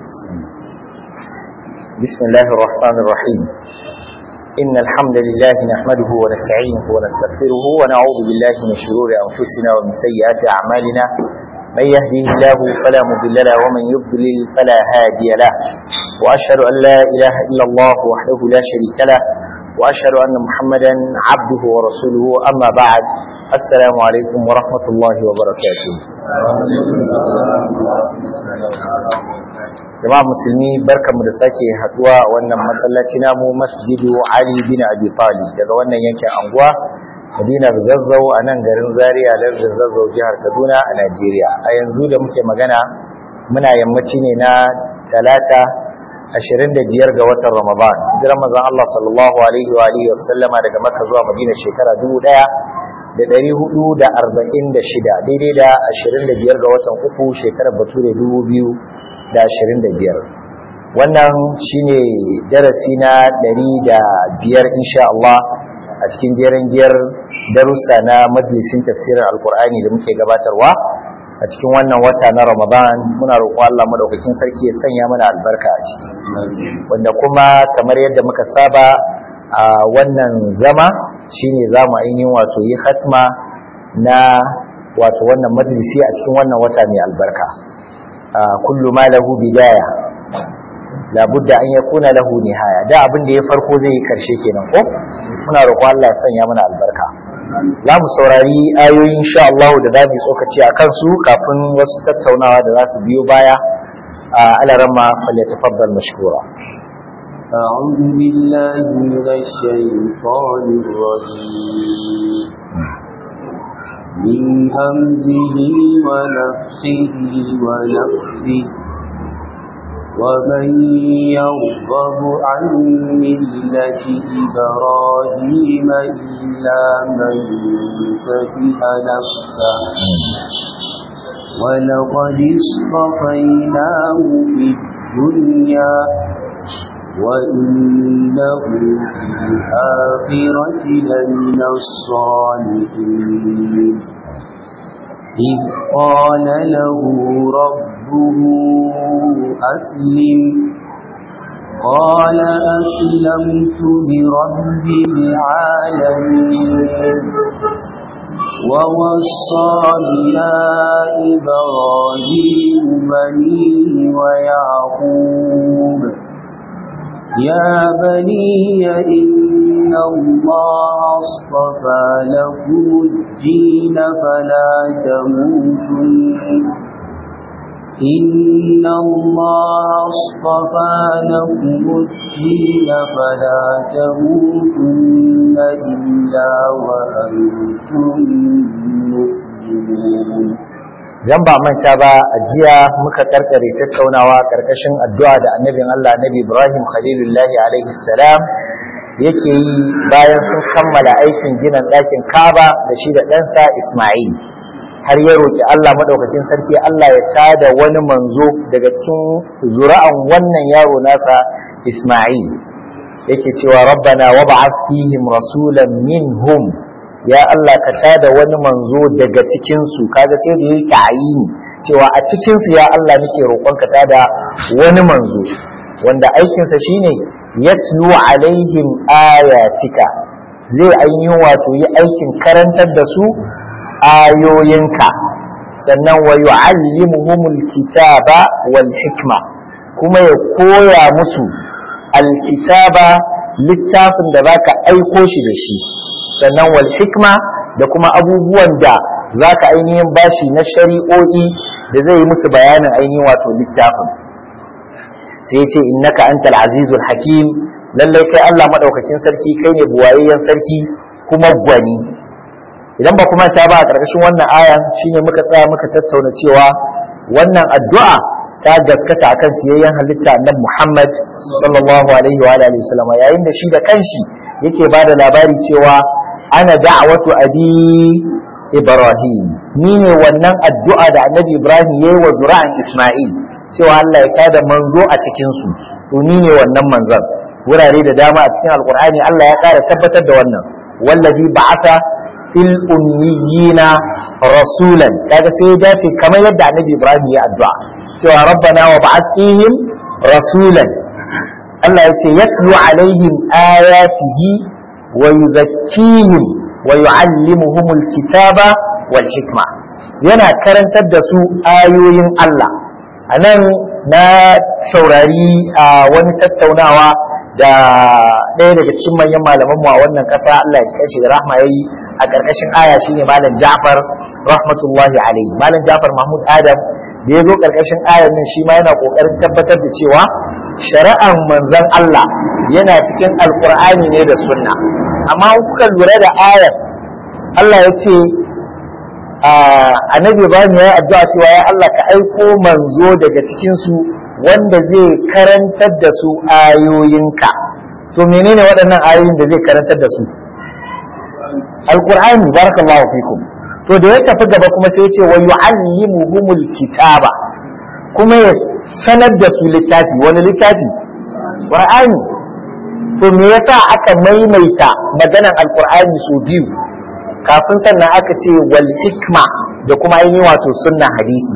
بسم الله الرحمن الرحيم إن الحمد لله نحمده ونستعينه ونستغفره ونعوذ بالله من شرور أنفسنا ومن سيئات أعمالنا من يهديه الله فلا مضل له ومن يضلل فلا هادي له وأشهد أن لا إله إلا الله وحده لا شريك له وأشهد أن محمدا عبده ورسوله أما بعد السلام عليكم ورحمة الله وبركاته jama'a musulmi barkamu da sake haduwa a wannan masallaci namu masjidu Ali bin Abi Talib daga wannan yankin anguwa Madinar Zazzau a nan garin Zaria lardin Zazzau jihar Kaduna a Najeriya a yanzu da muke magana muna yammaci ne na talata 25 ga watan Ramadan hijirar manzon Allah sallallahu alaihi wa alihi wasallama daga Makka zuwa Madina shekara 1000 da ɗari hudu da arba'in da shida daidai da ashirin da biyar ga watan uku shekarar bature dubu biyu da ashirin da biyar wannan shine darasi na ɗari da biyar insha Allah a cikin jerin biyar darussa na majalisin tafsirin alkur'ani da muke gabatarwa a cikin wannan wata na ramadan muna roƙon Allah madaukakin sarki ya sanya mana albarka a ciki wanda kuma kamar yadda muka saba a wannan zama shine za mu ainihin wato yi hatma na wato wannan majalisi a cikin wannan wata mai albarka kullu ma lahu bidaya labudda an yakuna lahu nihaya da abin da ya farko zai yi karshe kenan ko muna roƙo Allah ya sanya mana albarka za mu saurari ayoyi insha Allah da za mu tsokaci a kansu kafin wasu tattaunawa da za su biyo baya a alarama falyatafaddal mashkura أعوذ بالله من الشيطان الرجيم من همزه ونفخه ونفثه ومن يرغب عن ملة إبراهيم إلا من سفه نفسه ولقد اصطفيناه في الدنيا وإنه في الآخرة لمن الصالحين إذ قال له ربه أسلم قال أسلمت لرب العالمين ووصى بها إبراهيم بنيه ويعقوب يا بني إن الله اصطفى لكم الدين فلا تموتن إن الله اصطفى لكم الدين فلا تموتن إلا وأنتم مسلمون idan ba manta ba a jiya muka karkare tattaunawa karkashin addu'a da annabin Allah Nabi Ibrahim Khalilullahi alaihi salam yake yi bayan sun kammala aikin ginin ɗakin Kaaba da shi da ɗansa Ismail har ya roki Allah madaukakin sarki Allah ya tada wani manzo daga cikin zura'an wannan yaro nasa Ismail yake cewa rabbana wab'ath fihim rasulan minhum ya Allah ka tada wani manzo daga cikinsu kaga sai da yake ayini cewa a cikinsu ya Allah nake roƙon ka tada wani manzo wanda aikinsa shine yatlu alaihim ayatika zai ainihin wato yi aikin karantar da su ayoyinka sannan wa yu'allimuhumul kitaba wal hikma kuma ya koya musu alkitaba littafin da zaka aiko shi da shi sannan wal hikma da kuma abubuwan da za ka ainihin bashi na shari'o'i da zai yi musu bayanin ainihin wato littafin sai ce innaka antal azizul hakim lallai kai Allah madaukakin sarki kai ne buwayayyen sarki kuma gwani idan ba kuma ta ba a ƙarƙashin wannan aya shine muka tsaya muka tattauna cewa wannan addu'a ta gaskata akan fiyayyen halitta annabi Muhammad sallallahu alaihi wa alihi wasallam yayin da shi da kanshi yake bada labari cewa ana da'watu abi Ibrahim ni ne wannan addu'a da annabi Ibrahim yayi wa zura'an Isma'il cewa Allah ya kada manzo a cikin su to ni ne wannan manzon wurare da dama a cikin alkur'ani Allah ya ƙara tabbatar da wannan wallazi ba'atha fil ummiyina rasulan kaga sai ya dace kamar yadda annabi Ibrahim ya addu'a cewa rabbana wa ba'ath fihim rasulan Allah ya ce yatlu alaihim ayatihi wa yuzakkihim wa yu'allimuhumul kitaba wal hikma yana karantar da su ayoyin Allah anan na saurari a wani tattaunawa da ɗaya daga cikin manyan malamanmu a wannan ƙasa Allah ya cika shi da rahma yayi a ƙarƙashin aya shine malam Ja'far rahmatullahi alaihi malam Ja'far Mahmud Adam da ya zo ƙarƙashin ayan nan shi ma yana ƙoƙarin tabbatar da cewa shari'ar manzon Allah yana cikin alƙur'ani ne da sunna amma kuka lura da ayar Allah ya ce annabi Ibrahim ya yi addu'a cewa ya Allah ka aiko manzo daga cikin su wanda zai karantar da su ayoyinka to menene waɗannan ayoyin da zai karantar da su alqur'ani barakallahu fikum to da ya tafi gaba kuma sai ya ce wa yu'allimuhumul kitaba kuma ya sanar da su littafi wani littafi qur'ani to me yasa aka maimaita maganar alqur'ani su biyu kafin sannan aka ce wal hikma da kuma ainihin wato sunna hadisi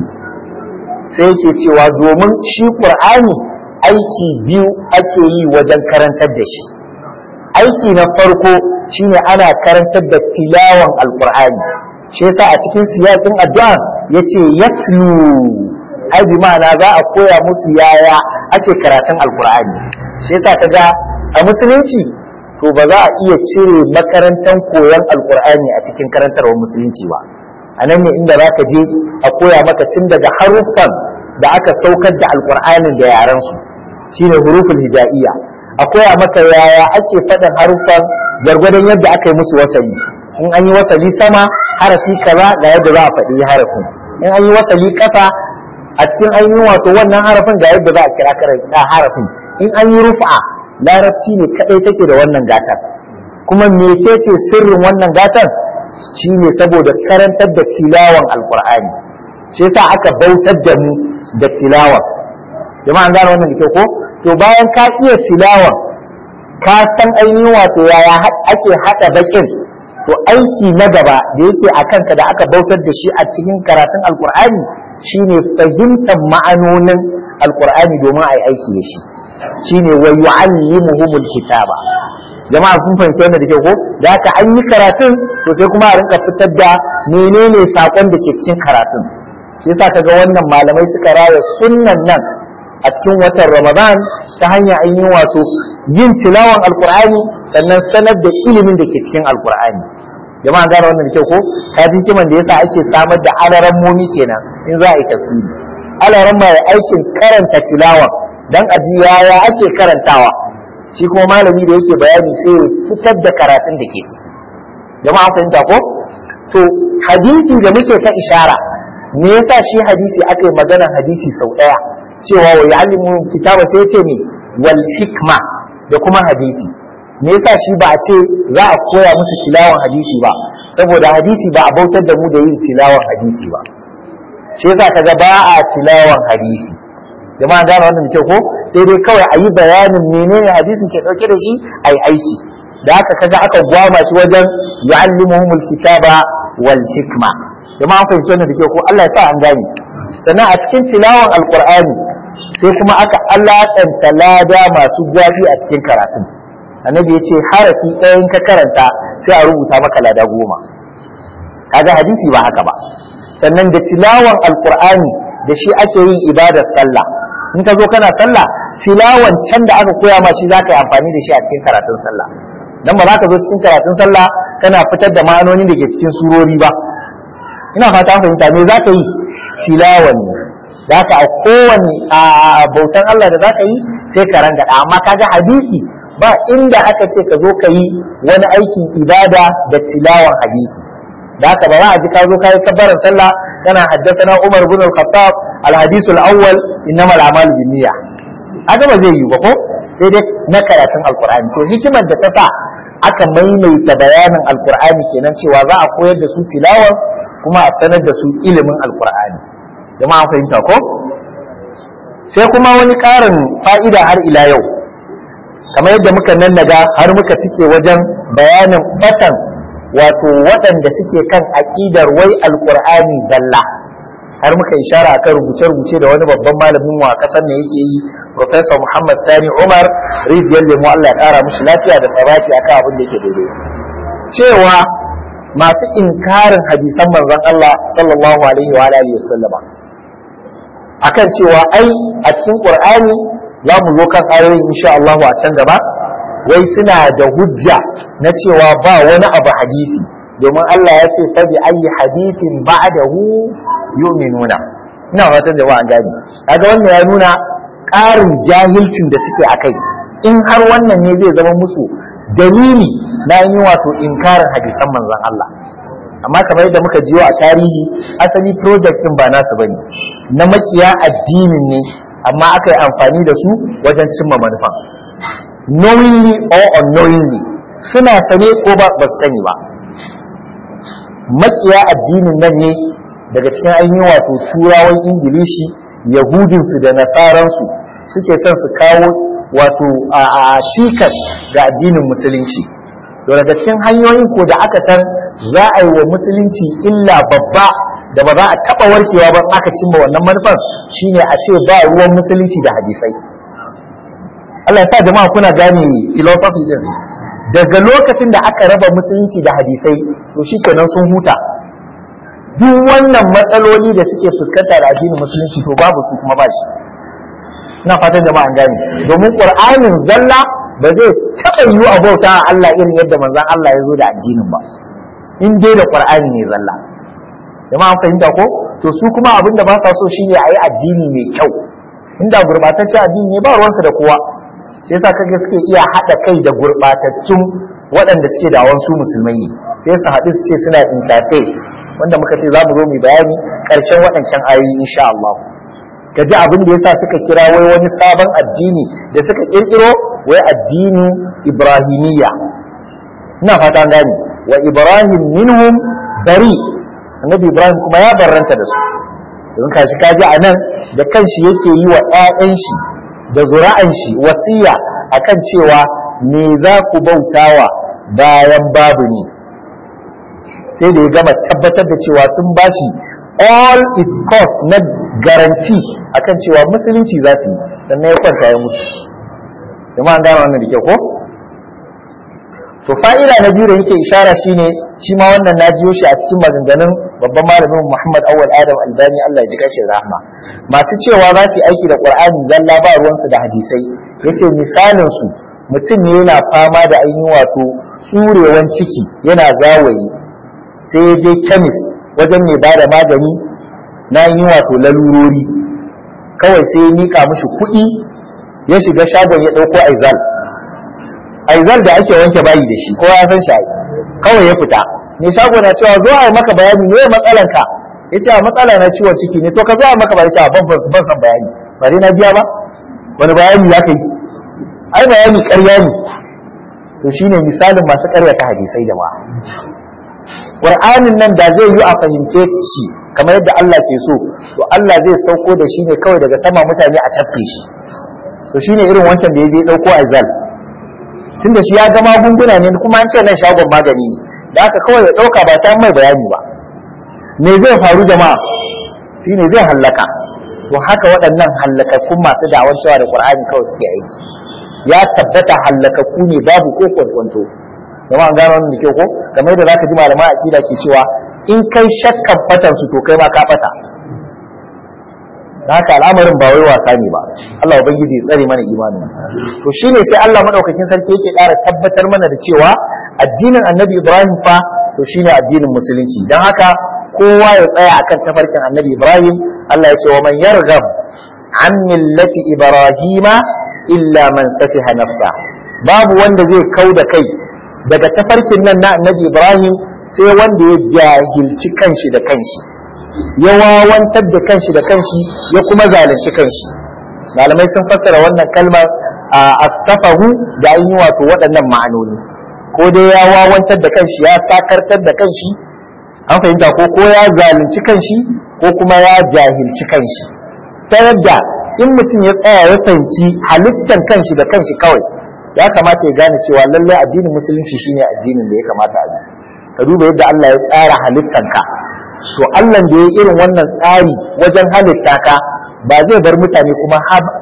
sai yake cewa domin shi qur'ani aiki biyu ake yi wajen karantar da shi aiki na farko shine ana karantar da tilawan alqur'ani shi yasa a cikin siyasin addu'a yace yatlu ai bi ma'ana za a koya musu yaya ake karatun alqur'ani shi yasa kaga a musulunci to ba za a iya cire makarantar koyon alqur'ani a cikin karantarwar musulunci ba a nan ne inda za ka je a koya maka tun daga haruffan da aka saukar da alkur'anin da yaran su shine huruful hija'iyya a koya maka yaya ake faɗin haruffan gwargwadon yadda aka yi musu wasali in an yi wasali sama harafi kaza ga yadda za a faɗi harafin in an yi wasali ƙasa a cikin ainihin wato wannan harafin ga yadda za a kira harafin in an yi rufa larabci ne kadai take da wannan gatar kuma mecece sirrin wannan gatar shine saboda karantar da tilawan alqur'ani shi yasa aka bautar da mu da tilawan jama'a an gane wannan da ko to bayan ka iya tilawan ka san ainihin wato yaya ake haɗa bakin to aiki na gaba da yake a kanka da aka bautar da shi a cikin karatun alkur'ani shine fahimtar ma'anonin alkur'ani domin a yi aiki da shi shine wa yu'allimuhumul kitaba jama'a kun fahimci wannan da ke ko da haka an yi karatun to sai kuma a rinka fitar da menene sakon da ke cikin karatun shi yasa kaga wannan malamai suka raya sunnan nan a cikin watan ramadan ta hanyar ainihin wato yin tilawan alkur'ani sannan sanar da ilimin da ke cikin alkur'ani jama'a gane wannan da kyau ko kafin kiman da yasa ake samar da alaran momi kenan in za a yi tafsiri alaran mai aikin karanta tilawan dan aji yaya ake karantawa shi kuma malami da yake bayani sai ya fitar da karatun da ke ciki jama'a fahimta ko to hadisi da muke ta ishara me yasa shi hadisi aka yi maganar hadisi sau ɗaya cewa wa ya'allimu kitaba sai ya ce me wal hikma da kuma hadisi me yasa shi ba a ce za a koya musu tilawan hadisi ba saboda hadisi ba a bautar da mu da yin tilawan hadisi ba shi yasa kaga ba a tilawan hadisi jama'a gane wannan da ko sai dai kawai a yi bayanin menene hadisin ke dauke da shi a yi aiki da haka kaga aka gwama shi wajen yu'allimuhumul kitaba wal hikma jama'a an fahimci wannan da ko Allah ya sa an gane sannan a cikin tilawan alqur'ani sai kuma aka alaƙanta lada masu gwafi a cikin karatun annabi ya ce harafi ɗayan ka karanta sai a rubuta maka lada goma kaga hadisi ba haka ba sannan da tilawan alqur'ani da shi ake yin ibadar sallah in ka zo kana sallah tilawan can da aka koya ma shi zaka yi amfani da shi a cikin karatun sallah dan ba za ka zo cikin karatun sallah kana fitar da ma'anonin da ke cikin surori ba ina fata an fahimta me za ka yi tilawan ne za ka a kowane a bautan Allah da za ka yi sai ka rangada amma kaga hadisi ba inda aka ce ka zo ka yi wani aikin ibada da tilawan hadisi da haka ba za a ji ka zo ka yi kabbaran sallah kana haddasa Umar bin al-Khattab al-hadith al-awwal innama al-a'malu binniyya haka ba zai yi ba ko sai dai na karatun alqur'ani to hikimar da ta sa aka maimaita bayanin alqur'ani kenan cewa za a koyar da su tilawan kuma a sanar da su ilimin alqur'ani jama'a fahimta ko sai kuma wani ƙarin fa'ida har ila yau kamar yadda muka nannaga har muka cike wajen bayanin fatan wato waɗanda suke kan aƙidar wai alƙur'ani zalla har muka ishara akan rubuce-rubuce da wani babban malamin mu a ƙasar ne yake yi Professor Muhammad Sani Umar rijiyar lemo Allah ya kara mushi lafiya da tsaraki akan abin da yake daidai cewa masu inkarin hadisan manzon Allah sallallahu alaihi wa alihi wasallama akan cewa ai a cikin Qur'ani za mu zo kan ayoyin insha Allah a can gaba wai suna da hujja na cewa ba wani abu hadisi domin Allah ya ce fa bi ayi hadithin ba'dahu yu'minuna ina fatan jama'a an gani kaga wannan ya nuna ƙarin jahilcin da suke akai in har wannan ne zai zama musu dalili na yi wato inkarin hadisan manzon Allah amma kamar yadda muka jiyo a tarihi asali project din ba nasu bane na makiya addinin ne amma aka yi amfani da su wajen cimma manufan knowingly or unknowingly suna sane ko ba ba su sani ba makiya addinin nan ne daga cikin ainihin wato turawan ingilishi yahudinsu da nasaransu suke son su kawo wato a cikas ga addinin musulunci to daga cikin hanyoyin ko da aka san za a yi wa musulunci illa babba da ba za a taɓa warkewa ba aka cimma wannan manufar shine a ce ba ruwan musulunci da hadisai Allah ya sa jama'a kuna gane philosophy din daga lokacin da aka raba musulunci da hadisai to shikenan sun huta duk wannan matsaloli da suke fuskanta da addinin musulunci to babu su kuma ba shi ina fatan jama'a an gane domin qur'anin zalla ba zai taɓa yiwu a bauta a Allah irin yadda manzon Allah ya zo da addinin ba in dai da qur'ani ne zalla jama'a an fahimta ko to su kuma abin da ba sa so shine a yi addini mai kyau inda gurbataccen addini ne ba ruwansu da kowa sai yasa kaga suke iya haɗa kai da gurbatattun waɗanda suke da su musulmai ne sai su haɗu su ce suna intafe wanda muka ce za mu zo mu bayani ƙarshen waɗancan ayoyi insha Allah ka ji abin da yasa suka kira wai wani sabon addini da suka ƙirƙiro wai addini ibrahimiyya ina fata gane wa ibrahim minhum bari annabi ibrahim kuma ya barranta da su don kashi kaji a nan da kanshi yake yi wa 'ya'yan shi da zura'an shi wasiya akan cewa me za ku bautawa bayan babu ni sai da ya gama tabbatar da cewa sun bashi all its cost na garanti akan cewa musulunci za su yi sannan ya kwanta ya mutu jama'a an gane wannan da kyau ko to fa'ida na biyu da yake ishara shine shi ma wannan na jiyo shi a cikin maganganun babban malamin Muhammad Awwal Adam Albani Allah ya ji kashi rahma masu cewa za su aiki da Qur'ani zalla ba ruwansu da hadisai yace misalin su mutum ne yana fama da ainihin wato tsurewan ciki yana zawayi sai ya je kemis wajen mai ba da magani na yi wato lalurori kawai sai ya mika mishi kuɗi ya shiga shagon ya ɗauko aizal aizal da ake wanke bayi da shi kowa ya san shi kawai ya fita mai shago na cewa zo a yi maka bayani me matsalan ka ya ce a matsala na ciwon ciki ne to ka zo a maka bayani a ban ban san bayani ba dai na biya ba wani bayani ya kai ai bayani ƙarya ne to shine misalin masu ƙaryata hadisai da ma Qur'anin nan da zai yi a fahimce shi kamar yadda Allah ke so to Allah zai sauko da shi ne kawai daga sama mutane a tafke shi to shine irin wancan da ya je ɗauko azal tunda shi ya ga magunguna ne kuma an ce nan shagon magani ne da aka kawai ya ɗauka ba ta mai bayani ba me zai faru jama'a shine zai hallaka to haka waɗannan hallakakkun masu da'awar cewa da Qur'ani kawai suke aiki ya tabbata hallakakku ne babu ko kwankwanto jama'a gano wannan da kyau ko kamar yadda zaka ji malaman aqida ke cewa in kai shakkan fatan su to kai ma ka fata haka al'amarin ba wai wasa ne ba Allah ubangiji ya tsare mana imanin to shine sai Allah madaukakin sarki yake ƙara tabbatar mana da cewa addinin Annabi Ibrahim fa to shine addinin musulunci dan haka kowa ya tsaya akan tafarkin Annabi Ibrahim Allah ya ce wa man yarghab an millati ibrahima illa man safiha nafsa babu wanda zai kau da kai daga tafarkin nan na Annabi Ibrahim sai wanda ya jahilci kanshi da kanshi ya wawantar da kanshi da kanshi ya kuma zalunci kanshi malamai sun fassara wannan kalmar a asafahu da an yi wato waɗannan ma'anoni ko dai ya wawantar da kanshi ya sakartar da kanshi an fahimta ko ko ya zalunci kanshi ko kuma ya jahilci kanshi ta yadda in mutum ya tsaya ya fahimci halittan kanshi da kanshi kawai ya kamata ya gane cewa lallai addinin musulunci shine addinin da ya kamata a bi ka duba yadda Allah ya tsara halittanka to Allah da ya irin wannan tsari wajen halitta ka ba zai bar mutane kuma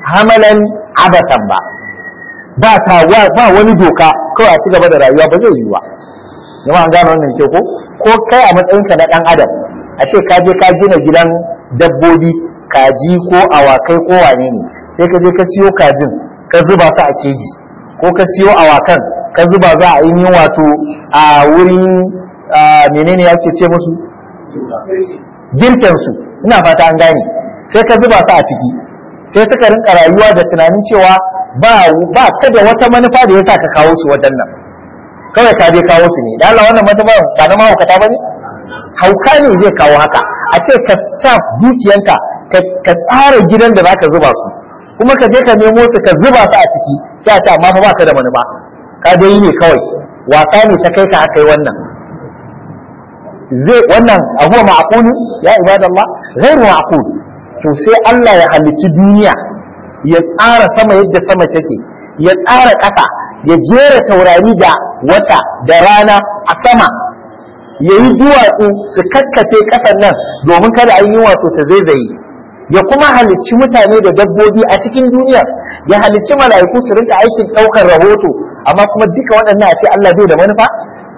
hamalan abatan ba ba ta ba wani doka kawai a ci gaba da rayuwa ba zai yi ba jama'a an gane wannan ke ko ko kai a matsayinka na dan adam a ce ka je ka gina gidan dabbobi kaji ko awakai ko wane ne sai ka je ka siyo kajin ka zuba su a keji ko ka siyo awakan ka zuba za a yi wato a wurin menene yake ce musu girkensu ina fata an gane sai ka zuba su a ciki sai suka rinka rayuwa da tunanin cewa ba ba ka da wata manufa da yasa ka kawo su wajen nan kawai ka je kawo su ne da Allah wannan manufa ba na mahaukata ba ne hauka ne zai kawo haka a ce ka sa dukiyanka ka tsara gidan da zaka zuba su kuma ka je ka nemo su ka zuba su a ciki sai a ce amma fa ba ka da manufa ka dai yi ne kawai wasa ne ta kai ka aka yi wannan zai wannan abuwa ma'aqulu ya ibadallah ghairu ma'qul to sai Allah ya halicci duniya ya tsara sama yadda sama take ya tsara ƙasa ya jera taurari da wata da rana a sama ya yi duwatsu su kakkace ƙasar nan domin kada an yi wato ta zaizaye ya kuma halicci mutane da dabbobi a cikin duniya ya halicci mala'iku su rinka aikin ɗaukar rahoto amma kuma duka waɗannan a ce Allah bai da manufa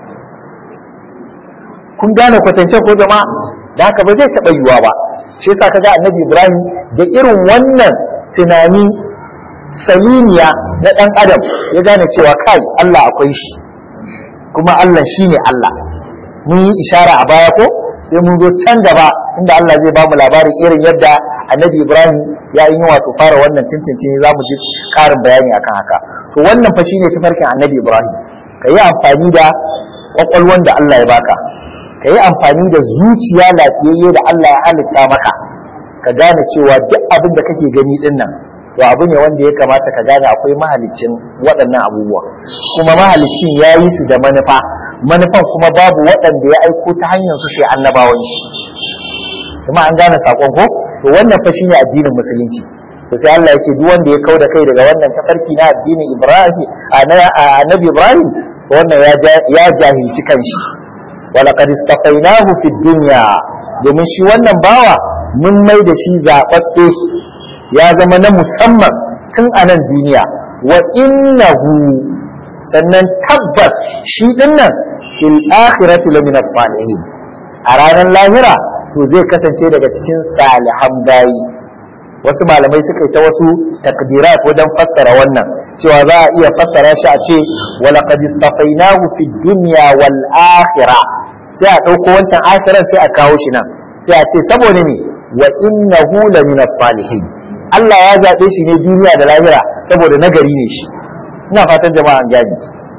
kun gane kwatance ko jama'a da haka ba zai taɓa yiwuwa ba shi yasa kaga annabi Ibrahim da irin wannan tunani salimiya na ɗan adam ya gane cewa kai Allah akwai shi kuma Allah shine Allah mun yi ishara a baya ko sai mun zo can gaba inda Allah zai ba mu labarin irin yadda annabi Ibrahim ya yi wato fara wannan tintintini za mu ji ƙarin bayani akan haka to wannan fa shine tafarkin annabi Ibrahim ka yi amfani da kwakwalwan da Allah ya baka ka yi amfani da zuciya lafiyayye da Allah ya halitta maka ka gane cewa duk abin da kake gani din nan to abu ne wanda ya kamata ka gane akwai mahalicin waɗannan abubuwa kuma mahalicin ya yi su da manufa manufan kuma babu waɗanda ya aiko ta hanyar su sai annabawan shi kuma an gane sakon ko to wannan fa shine addinin musulunci to sai Allah ya ce duk wanda ya kauda kai daga wannan tafarki na addinin Ibrahim annabi Ibrahim wannan ya jahilci kanshi ولقد اصطفيناه في الدنيا domin shi wannan bawa mun mai da shi zaɓaɓɓe ya zama na musamman tun a nan duniya wa innahu sannan tabbas shi ɗin nan fil akhirati lamina salihin a ranar lahira to zai kasance daga cikin salihan bayi wasu malamai suka yi ta wasu takdirat wajen fassara wannan cewa za a iya fassara shi a ce walaqad istafainahu fid dunya wal akhirah sai a ɗauko wancan akhiran sai a kawo shi nan sai a ce saboda me wa innahu la min salihin Allah ya zaɓe shi ne duniya da lahira saboda nagari ne shi ina fatan jama'a an gani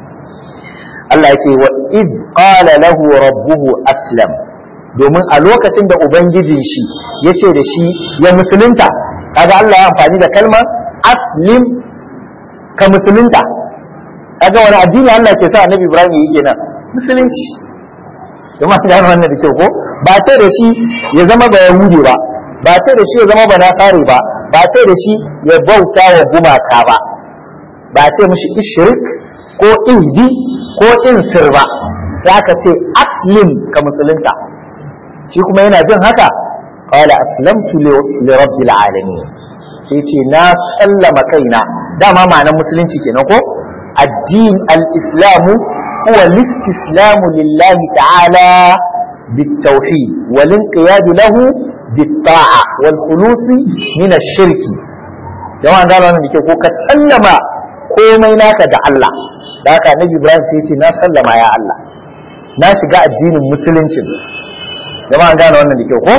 Allah yake wa id qala lahu rabbuhu aslam domin a lokacin da ubangijin shi yace da shi ya musulunta kaga Allah ya amfani da kalmar aslim ka musulunta kaga wani addini Allah ke sa annabi Ibrahim yi kenan musulunci kuma an gano wannan da kyau ko ba ce da shi ya zama ba yahudi ba ba ce da shi ya zama ba nasari ba ba ce da shi ya bauta wa gumaka ba ba ce mishi ishrik ko ihdi ko insir ba sai aka ce aslim ka musulunta shi kuma yana jin haka qala aslamtu li rabbil alamin sai ce na sallama kaina dama ma'anar musulunci kenan ko addin al-islamu هو الاستسلام لله تعالى بالتوحيد والانقياد له بالطاعة والخلوص من الشرك جماعة قالوا أنا نكي كو كتسلم komai naka da Allah da haka Nabi Ibrahim sai ce na sallama ya Allah na shiga addinin musulunci jama'a gane wannan da kyau ko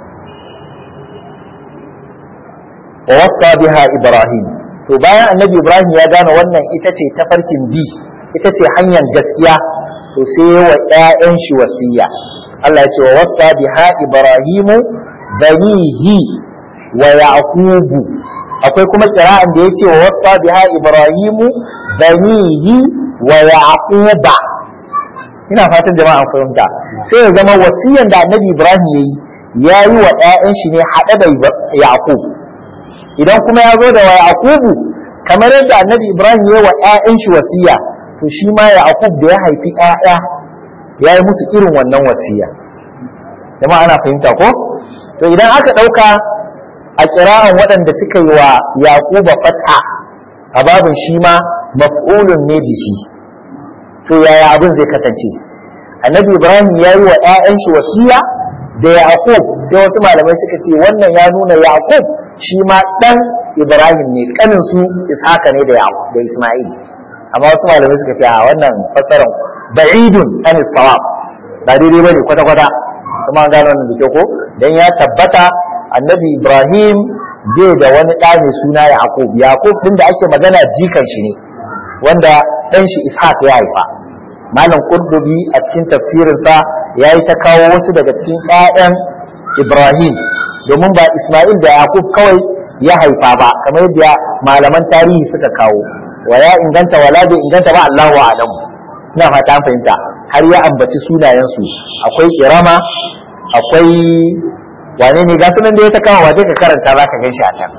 wa wasa biha Ibrahim to bayan Annabi Ibrahim ya gane wannan ita ce tafarkin bi ita ce hanyar gaskiya to sai wa ƴaƴan shi wasiya Allah ya ce wa wasa biha ibrahimu banihi wa yaqubu akwai kuma kira'an da yace wa wasa biha ibrahimu banihi wa yaquba ina fatan jama'a fahimta sai ya zama wasiyan da annabi ibrahim yayi ya yi wa ƴaƴan shi ne haɗe da yaqub idan kuma ya zo da wa yaqubu kamar yadda annabi ibrahim ya yi wa ƴaƴan shi wasiya to shi ma Yaqub da ya haifi ƴaƴa ya yi musu irin wannan wasiya jama'a ana fahimta ko to idan aka ɗauka a kira'an waɗanda suka yi wa yaquba fata a babin shi ma maf'ulun ne bihi to yaya abin zai kasance annabi ibrahim ya yi wa 'ya'yan shi wasiya da yaqub sai wasu malamai suka ce wannan ya nuna yaqub shi ma dan ibrahim ne kanin su ishaka ne da yaqub da isma'il amma wasu malamai suka ce a wannan fassarar ba'idun an sawab ba daidai bane kwata kwata kuma an gano wannan da ko dan ya tabbata annabi ibrahim bai da wani ɗa mai suna yaqub yaqub din da ake magana jikan shi ne wanda dan shi ishaq ya haifa malam qurdubi a cikin tafsirinsa ya yi ta kawo wasu daga cikin 'ya'yan ibrahim domin ba isma'il da yaqub kawai ya haifa ba kamar yadda malaman tarihi suka kawo wa ya inganta wala bai inganta ba Allahu a'lamu ina fata an fahimta har ya ambaci sunayensu akwai irama akwai wane ne ga sunan da ya ta kawo waje ka karanta za ka gan shi a can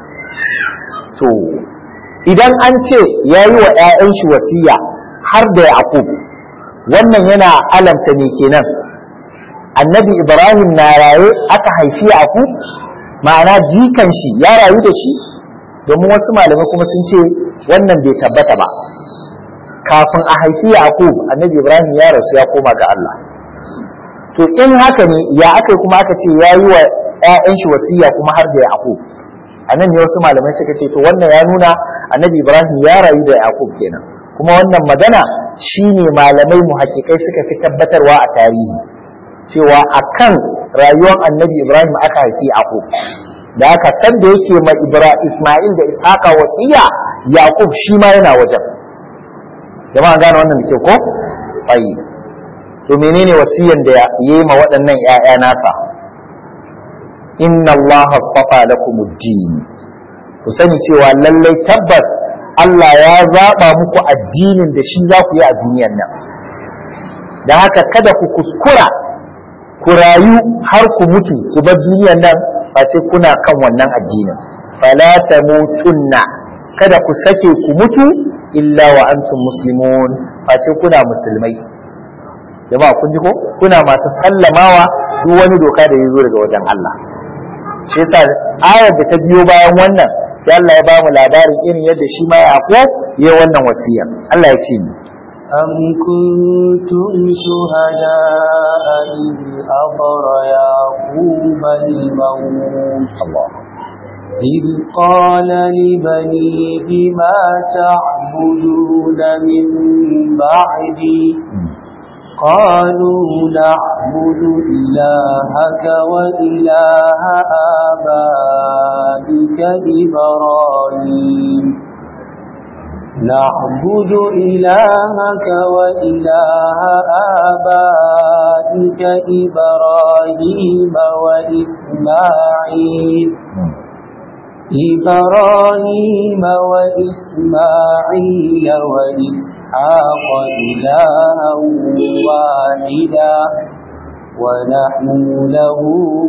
to idan an ce ya yi wa 'ya'yan shi wasiya har da yaqub wannan yana alamta ne kenan annabi ibrahim na raye aka haifi yaqub ma'ana jikan shi ya rayu da shi domin wasu malamai kuma sun ce wannan bai tabbata ba kafin a haifi yaqub annabi ibrahim ya rasu ya koma ga Allah to in haka ne ya aka kuma aka ce ya yi wa 'ya'yan shi wasiya kuma har da yaqub a nan ne wasu malamai suka ce to wannan ya nuna annabi ibrahim ya rayu da yaqub kenan kuma wannan magana shine malamai muhakkikai suka fi tabbatarwa a tarihi cewa akan rayuwar annabi ibrahim aka haifi yaqub da aka san da yake ma ibra isma'il da ishaqa wasiya yaqub shi ma yana wajen jama'a gane wannan da ke ko ayi to menene wasiyan da yayi ma waɗannan ƴaƴa nasa inna allaha astafa lakumuddin ku sani cewa lallai tabbas Allah ya zaɓa muku addinin da shi za ku yi a duniyan nan da haka kada ku kuskura ku rayu har ku mutu ku bar duniyan nan face kuna kan wannan addinin fala tamutunna kada ku sake ku mutu illa wa antum muslimun face kuna musulmai jama'a kun ji ko kuna masu sallamawa duk wani doka da ya zo daga wajen Allah shi yasa ayar da ta biyo bayan wannan sai Allah ya bamu labarin irin yadda shi ma Yaqub ya wannan wasiya Allah ya ce ni أم كنتم شهداء إذ حضر يعقوب الموت Allah إذ قال لبنيه ما تعبدون من بعدي قالوا نعبد إلهك وإله آبائك إبراهيم نعبد إلهك وإله آبائك إبراهيم وإسماعيل إبراهيم وإسماعيل وإسحاق إلها واحدا ونحن له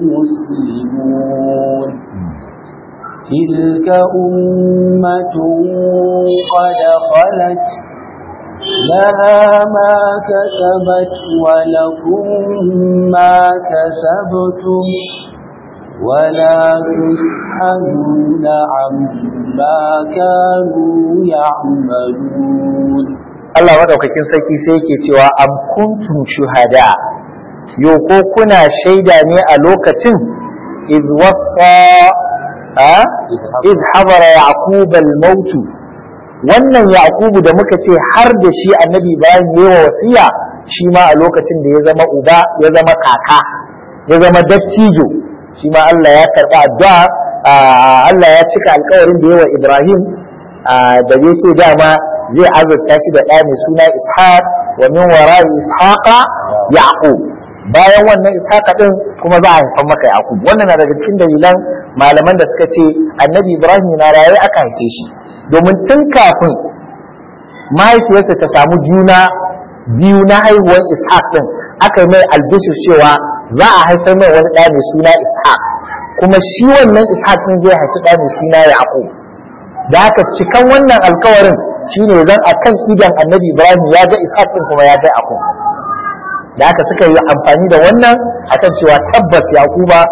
مسلمون تلك أمة قد خلت لها ما كسبت ولكم ما كسبتم ولا تسألون عما كانوا يعملون Allah madaukakin sarki sai yake cewa am kuntum shuhada yo ko kuna shaida ne a lokacin iz wasa a iz habara yaqub al maut wannan yaqubu da muka ce har da shi annabi bayan yayi wa wasiya shi ma a lokacin da ya zama uba ya zama kaka ya zama dattijo shi ma Allah ya karba addu'a Allah ya cika alkawarin da yawa Ibrahim da ya ce dama zai azurta shi da ɗa mai suna ishaq wa min wara'i ishaqa yaqub bayan wannan ishaqa din kuma za a haifar maka yaqub wannan na daga cikin dalilan malaman da suka ce annabi ibrahim na raye aka haife shi domin tun kafin mahaifiyarsa ta samu juna biyu na haihuwar ishaq din aka yi mai albishir cewa za a haifar mai wani ɗa mai suna ishaq kuma shi wannan ishaq din zai haifi ɗa mai suna yaqub da haka cikan wannan alkawarin shine zan akan idan annabi ibrahim ya ga ishaq din kuma ya ga yaqub da haka suka yi amfani da wannan akan cewa tabbas yaquba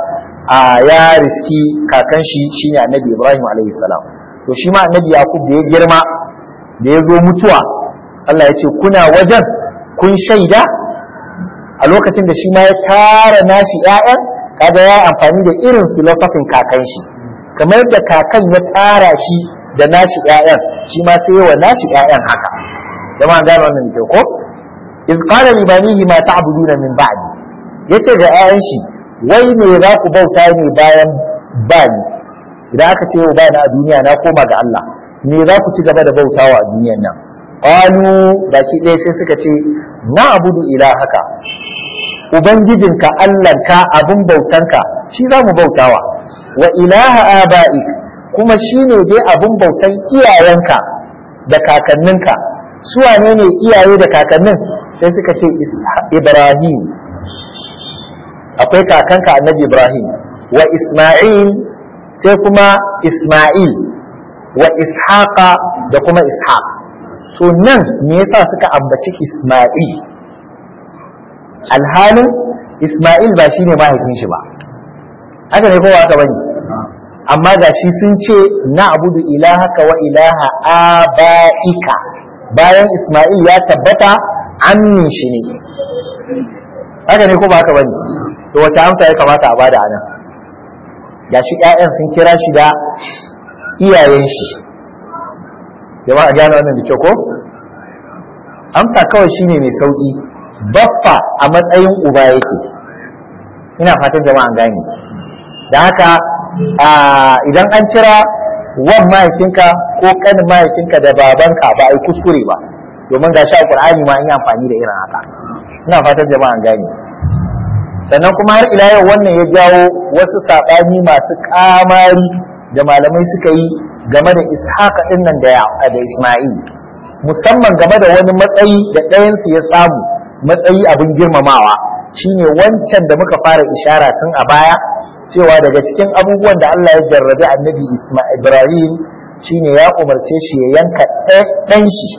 a ya riski kakan shi shine annabi Ibrahim alaihi salam to shi ma annabi Yakub da ya girma da ya zo mutuwa Allah ya ce kuna wajen kun shaida a lokacin da shi ma ya tara nashi ƴaƴan kaga ya amfani da irin filosofin kakan shi kamar da kakan ya tara shi da nashi ƴaƴan shi ma sai wa nashi ƴaƴan haka jama'a gane wannan da ko iz qala li banihi ma ta'buduna min ba'di yace ga ƴaƴan shi wai me za ku bauta ne bayan bani idan aka ce ba na a duniya na koma ga Allah me za ku ci gaba da bautawa a duniyan nan qalu baki ɗaya sai suka ce na abudu ilahaka ubangijinka Allahnka abin bautanka shi za mu bautawa wa ilaha aba'ik kuma shi ne dai abin bautan iyayenka da kakanninka su wane ne iyaye da kakannin sai suka ce Ibrahim akwai kakanka annabi Ibrahim wa Isma'il sai kuma Isma'il wa Ishaqa da kuma Ishaq to nan me yasa suka ambaci Isma'il alhalin Isma'il ba shine mahaifin shi ba haka ne kowa haka bane amma ga shi sun ce na abudu ilahaka wa ilaha aba'ika bayan Isma'il ya tabbata amin shi ne haka ne ko ba haka bane to wace amsa ya kamata a bada anan ga shi ƴaƴan sun kira shi da iyayen shi jama'a gane wannan da kyau ko amsa kawai shine mai sauki baffa a matsayin uba yake ina fatan jama'a gane da haka idan an kira wan mahaifinka ko kanin mahaifinka da babanka ba a yi kuskure ba domin ga sha qur'ani ma an yi amfani da irin haka ina fatan jama'a gane sannan kuma har ila yau wannan ya jawo wasu saɓani masu ƙamari da malamai suka yi game da ishaqa ɗin nan da da isma'il musamman game da wani matsayi da ɗayansu ya samu matsayi abin girmamawa shine wancan da muka fara ishara tun a baya cewa daga cikin abubuwan da Allah ya jarrabi annabi Isma'il Ibrahim shine ya umarce shi ya yanka ɗan shi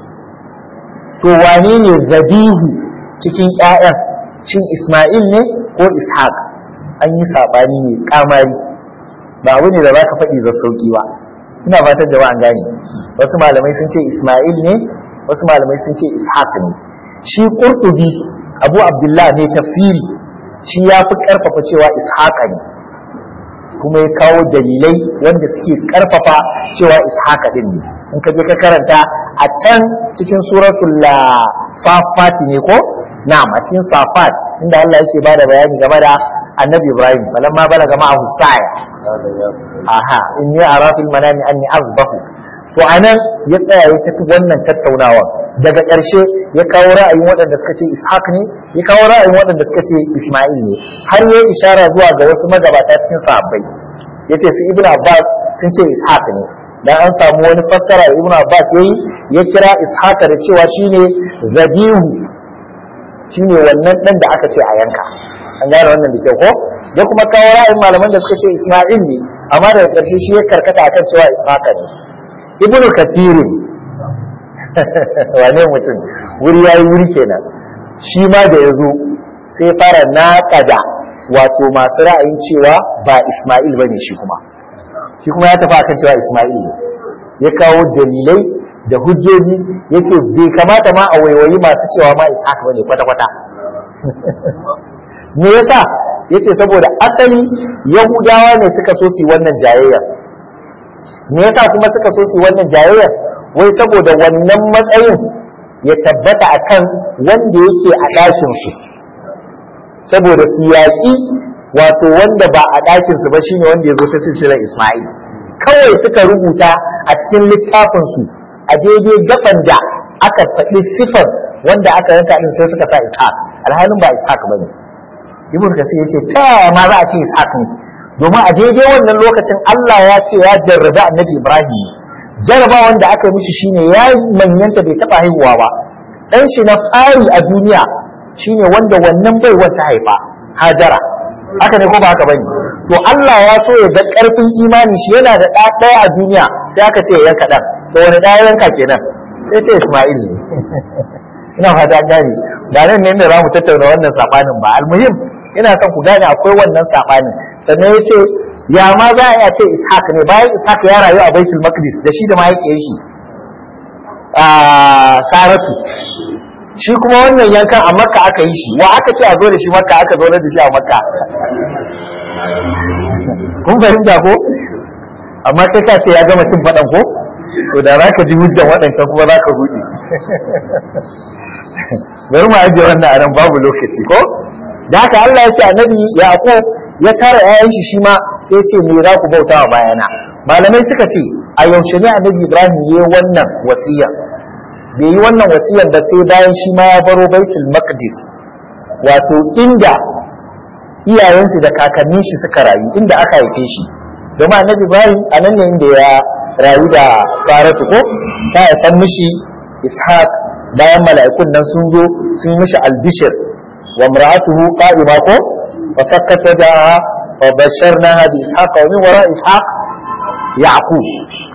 to wane ne zabihu cikin ƴaƴan shin Isma'il ne ko Ishaq an yi saɓani mai kamari ba abu ne da za ka faɗi da sauƙi ba ina fatan jama'an gane wasu malamai sun ce Isma'il ne wasu malamai sun ce Ishaq ne shi Qurtubi Abu Abdullah ne tafsiri shi ya fi ƙarfafa cewa Ishaq ne kuma ya kawo dalilai wanda suke ƙarfafa cewa Ishaq din ne in ka je ka karanta a can cikin suratul Safat ne ko na'am a cikin Safat inda Allah yake bada bayani game da Annabi Ibrahim falamma balaga ma'ahu sa'a aha inni ara fil manami anni azbahu to anan ya tsaya ya tafi wannan tattaunawa daga ƙarshe ya kawo ra'ayin waɗanda suka ce ishaq ne ya kawo ra'ayin waɗanda suka ce isma'il ne har ya ishara zuwa ga wasu magabata cikin sahabbai ya ce su ibnu abbas sun ce ishaq ne dan an samu wani fassara da ibnu abbas yayi ya kira ishaq da cewa shine zabihu shine wannan dan da aka ce a yanka an gane wannan da kyau ko ya kuma kawo ra'ayin malaman da suka ce Isma'il ne amma daga ƙarshe shi ya karkata akan cewa Ishaqa ne Ibn Kathir wane mutum wuri yayi wuri kenan shi ma da yazo sai fara naƙada wato masu ra'ayin cewa ba Isma'il bane shi kuma shi kuma ya tafi akan cewa Isma'il ne ya kawo dalilai da hujjoji yace bai kamata ma a waiwayi masu cewa ma Ishaq bane kwata-kwata me yasa yace saboda asali yahudawa ne suka so su wannan jayayya me yasa kuma suka so su wannan jayayya wai saboda wannan matsayin ya tabbata akan wanda yake a ɗakin su saboda su yaƙi wato wanda ba a ɗakin su ba shine wanda ya zo ta silsilar Isma'il kawai suka rubuta a cikin littafin su a daidai gaban da aka faɗi sifar wanda aka yanka din sai suka sa Ishaq alhalin ba Ishaq bane ibn kasir yace ta yaya ma za a ce ishaq ne domin a daidai wannan lokacin Allah ya ce ya jarrabi annabi Ibrahim jarraba wanda aka yi mishi shine ya manyanta bai taba haihuwa ba dan shi na fari a duniya shine wanda wannan baiwar ta haifa Hajara haka ne ko ba haka bane to Allah ya so ya ga karfin imani shi yana da ɗa ɗaya a duniya sai aka ce ya yanka ɗan to wani ɗaya yanka kenan sai ta Isma'il ne ina fata gani da nan ne da za mu tattauna wannan sabanin ba almuhim ina son ku gane akwai wannan sabanin sannan ya ce ya ma za a ce ishaq ne bayan ishaq ya rayu a baitul maqdis da shi da mahaifiyar shi a saratu shi kuma wannan yankan a makka aka yi shi wa aka ce a zo da shi makka aka zo da shi a makka kun fahimta ko amma kai ka ce ya gama cin faɗan ko to da za ka ji hujjan waɗancan kuma za ka huɗi bari mu ajiye wannan a nan babu lokaci ko da haka Allah ya ce annabi Yaqub ya tara ƴaƴan shi shi ma sai ya ce me za ku bauta wa bayana malamai suka ce a yaushe ne annabi Ibrahim ya yi wannan wasiya bai yi wannan wasiyar da sai bayan shi ma ya baro Baitul Maqdis wato inda iyayensu da kakannin shi suka rayu inda aka haife shi domin annabi Ibrahim a nan ne inda ya rayu da Saratu ko ta haifan mishi Ishaq bayan mala'ikun nan sun zo sun yi mishi albishir wa mar'atuhu qa'ima ko wa sakkat wajhaha wa basharnaha bi Ishaq wa min wara Ishaq Yaqub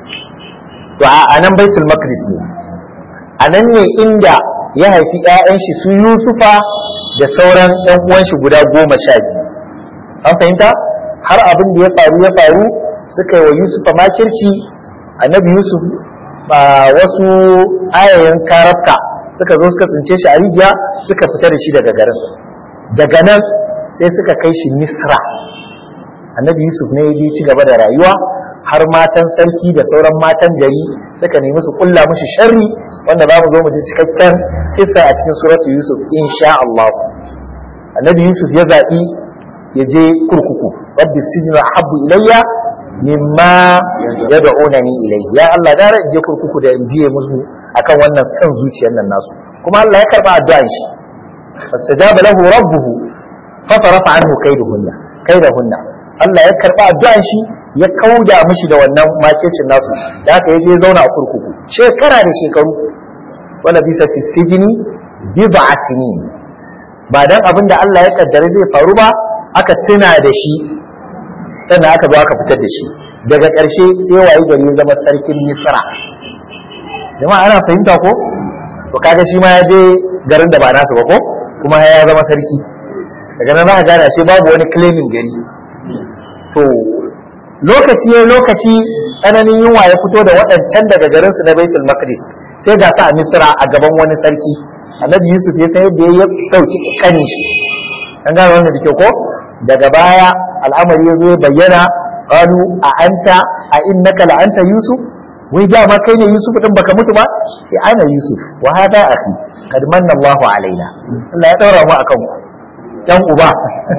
to a nan Baitul Maqdis ne a nan ne inda ya haifi ƴaƴan shi su Yusufa da sauran ƴan uwan shi guda goma sha biyu an fahimta har abin da ya faru ya faru suka yi wa Yusufa makirci annabi Yusuf ba wasu ayayen karafka suka zo suka tsince shi a rijiya suka fita da shi daga garin daga nan sai suka kai shi Misra annabi Yusuf ne ya je ci gaba da rayuwa har matan sarki da sauran matan gari suka nemi su kulla mishi sharri wanda za mu zo mu ji cikakken kissa a cikin suratu Yusuf insha Allah annabi Yusuf ya zaɓi ya je kurkuku rabbi sijnu habbu ilayya mimma yad'unani ilayhi ya Allah gara in je kurkuku da in biye musu akan wannan son zuciyar nan nasu kuma Allah ya karba addu'an shi fastajaba lahu rabbuhu fa farafa anhu kaiduhunna kaidahunna Allah ya karba addu'an shi ya kauda mishi da wannan makircin nasu da haka ya je zauna a kurkuku shekara da shekaru wala bisa fi sijini bid'a sinin ba dan abin da Allah ya kaddara zai faru ba aka tuna da shi sannan aka zo aka fitar da shi daga ƙarshe sai wayi gari ya zama sarkin Misra jama'a ana fahimta ko to kaga shi ma ya je garin da ba nasu ba ko kuma ya zama sarki daga nan za ka gane shi babu wani claiming gari to lokaci ya lokaci tsananin yunwa ya fito da waɗancan daga garinsu na Baitul Maqdis sai ga sa a Misra a gaban wani sarki Annabi Yusuf ya san yadda ya dauki kanin shi an gane wannan da kyau ko daga baya al'amari ya zo ya bayyana qalu a anta a innaka la anta Yusuf wai dama kai ne Yusuf din baka mutu ba sai ana Yusuf wa hada akhi kad manna Allahu alaina Allah ya daura mu akan ku yan uba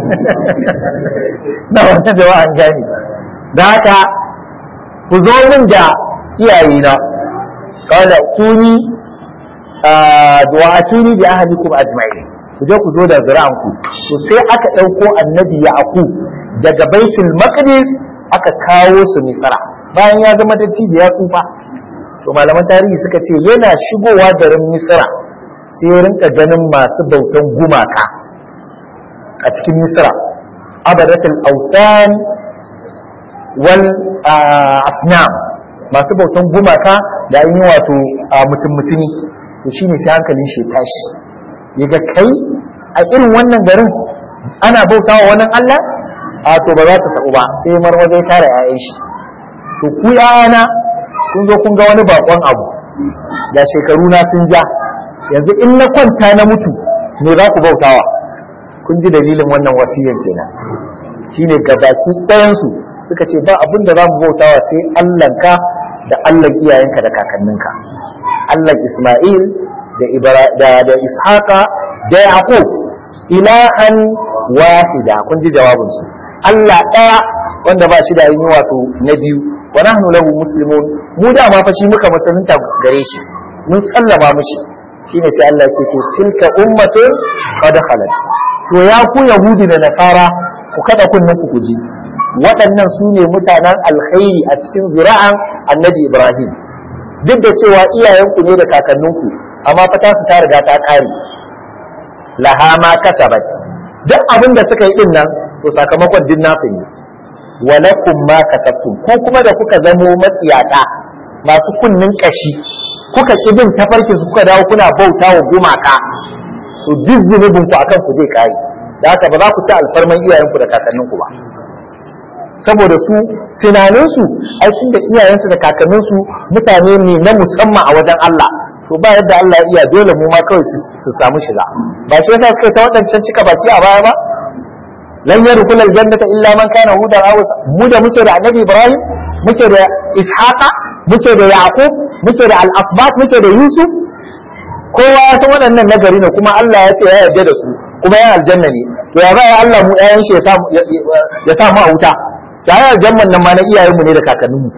na wannan da an gani da haka ku zo min da iyayena qala tuni wa atuni bi ahlikum ajma'in ku je ku zo da zuri'anku to sai aka ɗauko annabi yaqub daga baitul maqdis aka kawo su misra bayan ya zama dattijo ya tsufa to malaman tarihi suka ce yana shigowa garin misra sai ya rinka ganin masu bautan gumaka a cikin misra abadatul autan wal asnam masu bautan gumaka da yi wato mutum mutumi to shine sai hankalin shi tashi ya ga kai a irin wannan garin ana bautawa wani Allah a to ba za ta sabu ba sai marmaza ya tara 'ya'yan shi to ku yana kun zo kun ga wani bakon abu da shekaru na sun ja yanzu in na kwanta na mutu me za ku bautawa kun ji dalilin wannan wasiyyar kenan shine gabaki ɗayansu suka ce ba abin da za mu bautawa sai Allahnka da Allah iyayenka da kakanninka Allah Isma'il da Ibra da da Ishaqa da Yaqub ilahan wahida kun ji jawabinsu Allah ɗaya wanda ba shi da yin wato na biyu wa nahnu lahu muslimun mu da ma fa shi muka musulunta gare shi mun sallama mishi shine sai Allah ya ce to tilka ummatun qad khalat to ya ku yahudi da nasara ku kada kunnen ku kuji waɗannan su ne mutanen alkhairi a cikin zura'an annabi Ibrahim duk da cewa iyayenku ne da kakanninku amma fa ta su ta riga ta ƙare laha ma kasabat duk abin da suka yi din nan to sakamakon din nasu ne walakum ma kasabtum ko kuma da kuka zamo matsiyata masu kunnin kashi kuka ki bin tafarkin su kuka dawo kuna bauta wa gumaka to duk zunubin ku akan ku zai kare da haka ba za ku ci alfarman iyayenku da kakanninku ba saboda su tunaninsu ai tun da iyayensu da kakanninsu mutane ne na musamman a wajen Allah to ba yadda Allah ya iya dole mu ma kawai su samu shiga ba shi yasa suka ta waɗancan cika baki a baya ba lan yadkhul aljannata illa man kana hudan aw mu da muke da annabi Ibrahim muke da Ishaqa muke da Yaqub muke da al-asbat muke da Yusuf kowa ya san waɗannan nagari ne kuma Allah ya ce ya yarda da su kuma ya aljanna ne to ya baya Allah mu ƴaƴan shi ya sa mu a wuta ya yi aljannan nan ma na iyayenmu ne da kakanninmu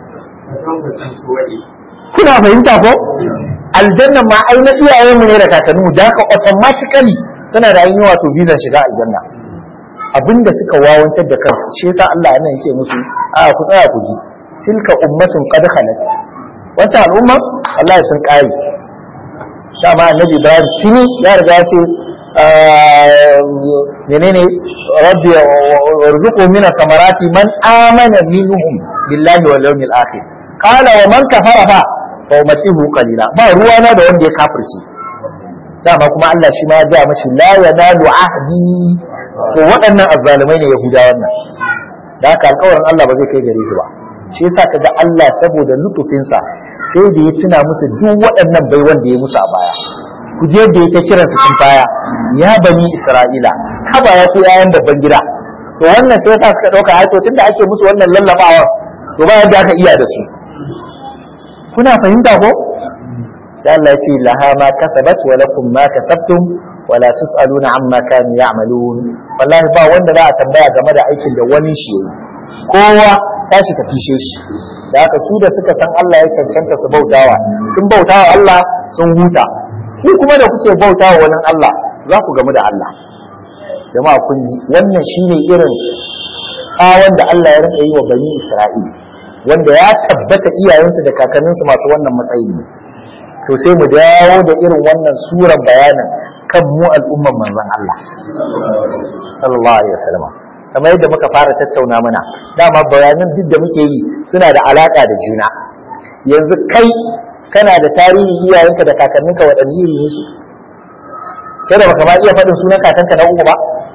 kuna fahimta ko aljannan ma ai na iyayenmu ne da kakanninmu da haka automatically suna da yin wato bizan shiga aljanna abinda suka wawantar da kansu shi yasa Allah yana yake musu a ku tsaya ku ji tilka ummatun qad khalat wata al'umma Allah ya sun kare dama annabi Ibrahim tuni ya riga ya ce menene rabbi warzuqu min samarati man amana minhum billahi wal yawmil akhir qala wa man kafara fa fa umatihu qalila ba ruwa na da wanda ya kafirce dama kuma Allah shi ma ya ga mashi la yanalu ahdi to waɗannan azzalumai ne yahudawan nan da haka alƙawarin Allah ba zai kai gare su ba shi yasa kaga Allah saboda lutufinsa sai da ya tuna musu duk waɗannan bai wanda ya musu a baya ku je da yake kiran su sun baya ya bani Isra'ila haba ya ku yayan babban gida to wannan sai yasa suka dauka ai to tunda ake musu wannan lallabawa to ba yadda aka iya da su kuna fahimta ko da Allah ya ce laha ma kasabat wa lakum ma kasabtum wa la tusaluna amma kanu ya'malun wallahi ba wanda za a tambaya game da aikin da wani shi yayi kowa tashi ka fishe shi da haka su da suka san Allah ya cancanta su bautawa sun bautawa Allah sun huta ku kuma da kuke bautawa wani Allah za ku gamu da Allah jama'a kun ji wannan shine irin tsawon da Allah ya rinka yi wa bani Isra'ila wanda ya tabbata iyayensu da kakanninsu masu wannan matsayi ne to sai mu dawo da irin wannan suran bayanin kan mu al'umman manzon Allah sallallahu alaihi wasallam kamar yadda muka fara tattauna mana dama bayanan duk da muke yi suna da alaka da juna yanzu kai kana da tarihin iyayenka da kakanninka waɗanne iri ne su sai da baka ma iya faɗin sunan kakanka na uku ba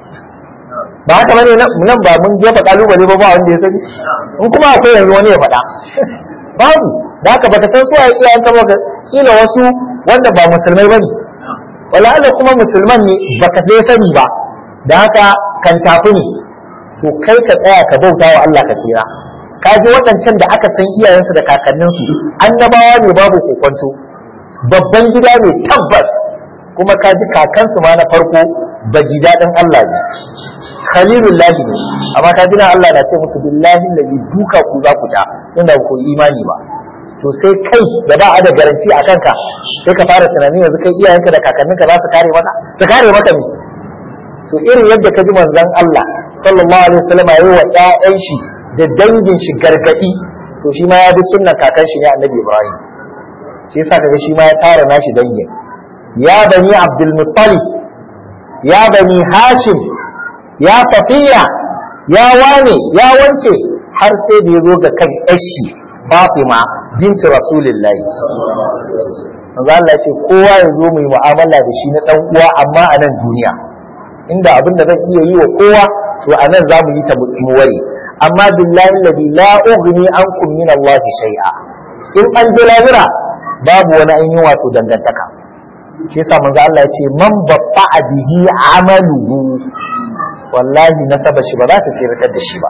ba haka bane nan ba mun jefa kalubale ba ba wanda ya sani in kuma akwai yanzu wani ya faɗa babu da haka baka san suwaye iyayenka ba kila wasu wanda ba musulmai bane wala Allah kuma musulman ne baka dai sani ba da haka kan tafi ne to kai ka tsaya ka bauta wa Allah ka tsira ka ji waɗancan da aka san iyayensu da kakanninsu annabawa ne babu kokonto babban gida ne tabbas kuma ka ji kakansu ma na farko baji daɗin Allah ne khalilullahi ne amma ka ji na Allah na ce musu billahi lazi duka ku za ku ta inda ku imani ba to sai kai da ba a da garanti a kanka sai ka fara tunani yanzu kai iyayenka da kakanninka za su kare maka su kare maka ne to irin yadda ka ji manzon Allah sallallahu alaihi wasallam yayi wa ƴaƴan shi da dangin shi gargadi to shi ma ya bi sunnan kakan shi ne Annabi Ibrahim shi yasa kaga shi ma ya tara nashi dangin ya bani Abdul Muttalib ya bani Hashim ya Safiya ya wane ya wance har sai da ya zo ga kan ƴashi Fatima binti Rasulullahi manzo Allah ya ce kowa ya zo mu yi mu'amala da shi na dan uwa amma a nan duniya inda abin da zan iya yi wa kowa to a nan za mu yi ta mu ware amma billahi alladhi la ughni ankum min Allah shay'a in an je lahira babu wani ainihin wato dangantaka shi yasa manzo Allah ya ce man batta bihi amaluhu wallahi nasaba shi ba za ta tsiratar da shi ba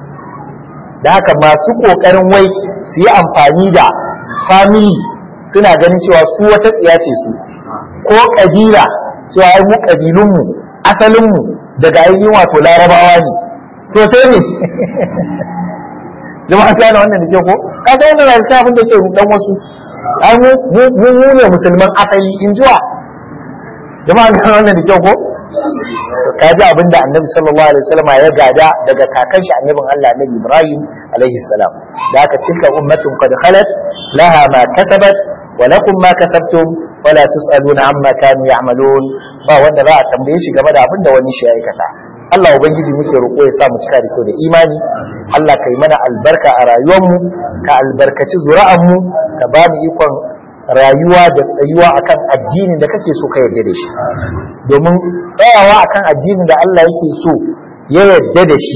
da haka masu kokarin wai su yi amfani da family suna ganin cewa su wata tsiya ce su ko kabila cewa ai mu kabilunmu asalinmu daga ainihin wato larabawa ne to sai ne jama'a ta wannan da ke ko ka ga wannan rayuwa abin da ke dan wasu ai mu mu mu ne musulman asali in jiwa jama'a ta wannan da ke ko ka ji abin da annabi sallallahu alaihi wasallam ya gada daga kakan shi annabin Allah annabi Ibrahim alaihi salam da aka tilka ummatun qad khalat laha ma kasabat wa lakum ma kasabtum wala tusaluna amma kanu ya'malun ba wanda za a tambaye shi game da abin da wani shi ya aikata Allah ubangiji muke roƙo ya sa mu cika da kyau da imani Allah kai mana albarka a rayuwarmu ka albarkaci zuri'anmu ka ba mu ikon rayuwa da tsayuwa akan addinin da kake so ka yarda da shi domin tsayawa akan addinin da Allah yake so ya yarda da shi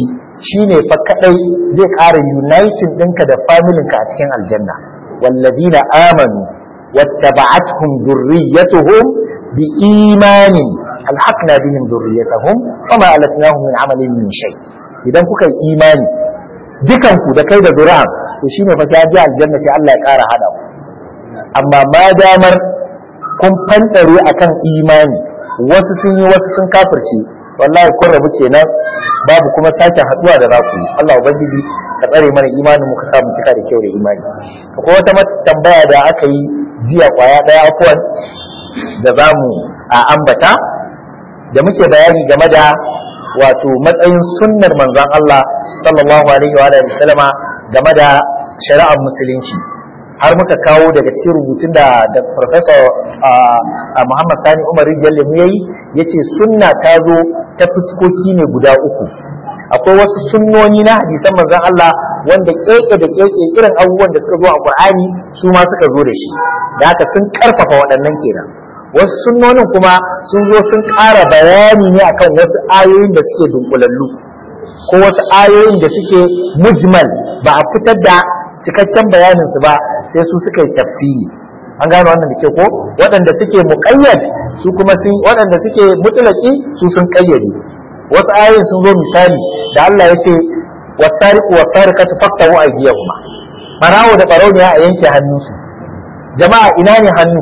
shine fa kadai zai ƙara uniting ɗinka da familinka a cikin aljanna wallazina amanu wattaba'atuhum dhurriyyatuhum biimanin alhaqna bihim dhurriyyatahum wama alatnahum min amalin min shay idan kuka yi imani dukanku da kai da zuri'a to shine fa sai ji aljanna sai Allah ya ƙara hada ku amma ma damar kun fantare akan imani wasu sun yi wasu sun kafirce wallahi kun rabu kenan babu kuma sake haduwa da za ku yi Allah ubangiji ka tsare mana imanin mu ka samu cika da kyau da imani akwai wata tambaya da aka yi jiya kwaya daya afuwan da za mu a ambata da muke bayani game da wato matsayin sunnar manzon Allah sallallahu alaihi wa sallama game da shari'ar musulunci har muka kawo daga cikin rubutun da da professor Muhammad Sani Umar Rijal mu yayi yace sunna ta zo ta fuskoki ne guda uku akwai wasu sunnoni na hadisan manzon Allah wanda keke da keke irin abubuwan da suka zo a Qur'ani su ma suka zo da shi da haka sun karfafa waɗannan kenan wasu sunnonin kuma sun zo sun ƙara bayani ne akan wasu ayoyin da suke dunkulallu ko wasu ayoyin da suke mujmal ba a fitar da cikakken bayanin su ba sai su suka yi tafsiri an gano wannan da ke ko waɗanda suke muƙayyad su kuma sun waɗanda suke mutlaki su sun ƙayyade wasu ayoyin sun zo misali da Allah ya ce wasariqu wasariqatu faqtahu aydiyahuma barawo da barauniya a yanke hannunsu jama'a ina ne hannu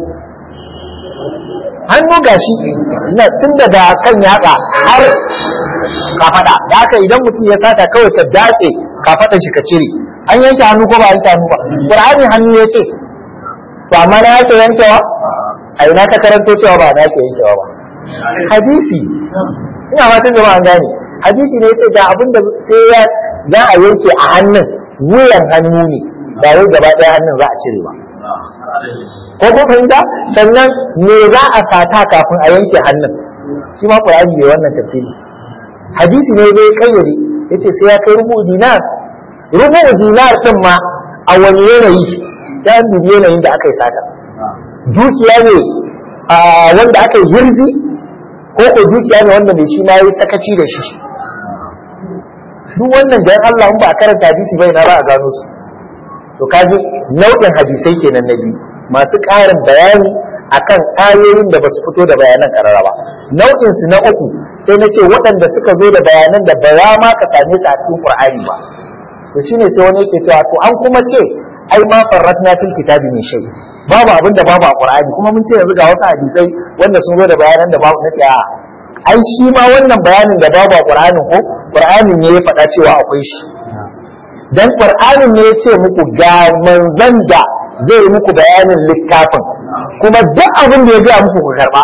hannu gashi ina tun daga kan yatsa har kafada da haka idan mutum ya sata kawai ka datse kafadan shi ka cire an yanke hannu ko ba yanke hannu ba qur'ani hannu ya ce to amma na yake yankewa a ina ka karanto cewa ba na yake yankewa ba hadisi ina fatan jama'a an gane hadisi ne yace ga abin da sai ya za a yanke a hannun wuyan hannu ne ba wai gaba ɗaya hannun za a cire ba ko ko fahimta sannan me za a sata kafin a yanke hannun shi ma qur'ani bai wannan tafsiri hadisi ne zai kayyade yace sai ya kai rubu dinar rubu dinar din ma a wani yanayi ya dubi yanayin da aka yi sata dukiya ne a wanda aka yi hirzi ko ko dukiya ne wanda mai shi ma yi sakaci da shi duk wannan da Allah in ba a karanta hadisi bai na ba a gano su to kaji nau'in hadisai kenan na biyu masu ƙarin bayani akan ayoyin da ba su fito da bayanan karara ba nau'in su na uku sai na ce waɗanda suka zo da bayanan da ba ma ka same su a cikin Qur'ani ba to shine sai wani yake cewa to an kuma ce ai ma farratna fil kitabi min shay babu abin da babu a Qur'ani kuma mun ce yanzu ga wasu hadisai wanda sun zo da bayanan da babu nace a ai shi ma wannan bayanin da babu a Qur'ani ko Qur'anin ne ya faɗa cewa akwai shi dan Qur'anin ne ya ce muku ga manzon da zai yi muku bayanin littafin kuma duk abin da ya gaya muku ku karba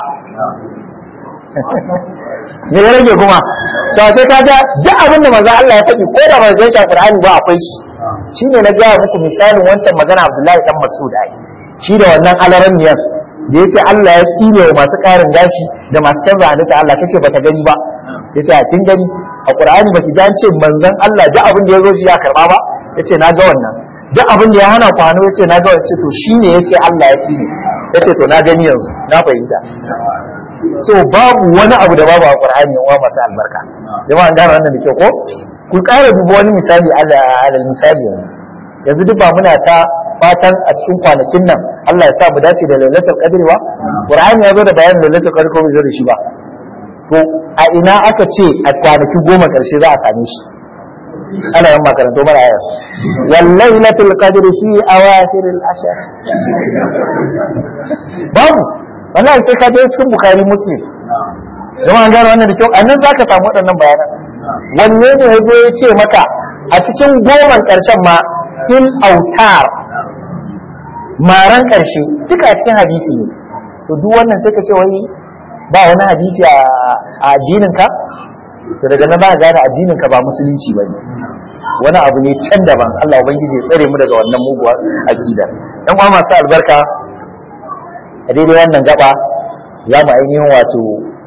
me ya rage kuma so sai ka ga duk abin da manzo Allah ya faɗi ko da ba zai shafi Qur'ani ba akwai shi shine na gaya muku misalin wancan magana Abdullahi dan Mas'ud ai shi da wannan alaran miyan da yace Allah ya tsine wa masu ƙarin gashi da masu canza halitta Allah kace bata gani ba yace a kin gani a Qur'ani baki dan ce manzon Allah duk abin da ya zo shi ya karba ba yace na ga wannan duk abin da ya hana ku hannu yace na ga wace to shine yace Allah ya tsine yace to na gani yanzu na fahimta so babu wani abu da babu a Qur'ani wa masu albarka jama'a an gane wannan da kyau ko ku ƙara duba wani misali alal misali yanzu yanzu duk ba muna ta fatan a cikin kwanakin nan Allah ya sa mu dace da lailatul qadr wa Qur'ani ya zo da bayanin lailatul qadr ko bai zo da shi ba to a ina aka ce a kwanaki goma karshe za a same shi ana yin makarantu mara ayar wallahi lailatul qadr fi awakhir al-ashr babu wallahi sai ka je cikin bukhari muslim kuma an gano wannan da kyau annan zaka samu waɗannan bayanan wanne ne ya zo ya ce maka a cikin goman ƙarshen ma fil autar maran ƙarshe duka a cikin hadisi ne to duk wannan sai ka ce wai ba wani hadisi a addinin ka to daga nan za ka gane addinin ka ba musulunci bane wani abu ne can daban Allah ubangiji ya tsare mu daga wannan muguwar aqida dan uwa masu albarka a daidai wannan gaba za mu ainihin wato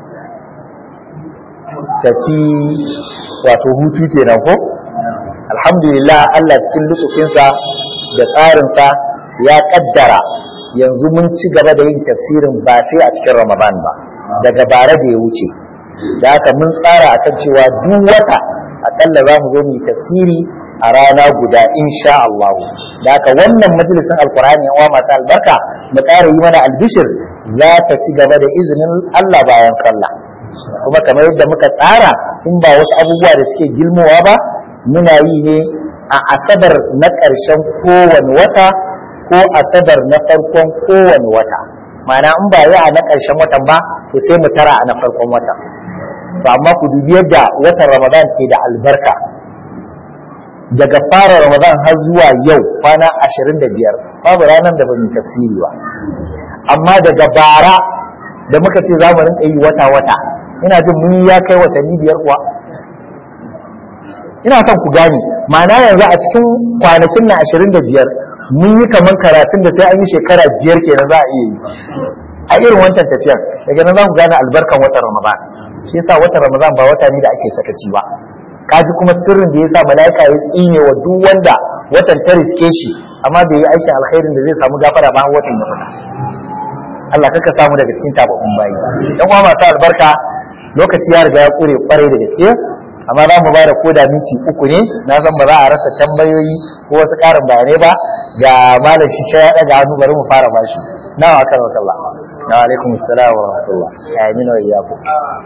tafi wato hutu kenan ko alhamdulillah Allah cikin lutufinsa da tsarinsa ya kaddara yanzu mun ci gaba da yin tafsirin ba sai a cikin ramadan ba daga bara da ya wuce da haka mun tsara akan cewa duk wata akalla za mu zo mu yi tafsiri a rana guda insha Allah da haka wannan majalisin alkur'ani yan uwa masu albarka mu ƙara yi mana albishir za ta ci gaba da izinin Allah bayan sallah kuma kamar yadda muka tsara in ba wasu abubuwa da suke gilmowa ba muna yi ne a asabar na ƙarshen kowane wata ko asabar na farkon kowane wata ma'ana in ba yi a na ƙarshen watan ba to sai mu tara a na farkon watan to amma ku dubi yadda watan ramadan ke da albarka daga fara ramadan har zuwa yau kwana ashirin da biyar babu ranar da ba mu tafsiri ba amma daga bara da muka ce za mu rinka yi wata-wata ina jin mun ya kai watanni biyar kuwa ina son ku gane ma'ana yanzu a cikin kwanakin na ashirin da biyar mun yi kamar karatun da sai an yi shekara biyar kenan za a iya yi a irin wancan tafiyar daga nan za ku gane albarkan watan ramadan shi yasa watan ramadan ba wata ne da ake sakaci ba kaji kuma sirrin da yasa mala'ika ya tsine wa duk wanda watan ta riske shi amma bai yi aikin alkhairin da zai samu gafara ba watan ya fita Allah kaka samu daga cikin tababbun bayi dan uwa masu albarka lokaci ya riga ya kure kwarai da gaske amma za mu ba da koda minti uku ne na san ba za a rasa tambayoyi ko wasu ƙarin bayanai ba ga malam shi ya ɗaga hannu bari mu fara bashi nawa aka rauta Allah na alaikum assalam wa rahmatullah ya amina wa iyyakum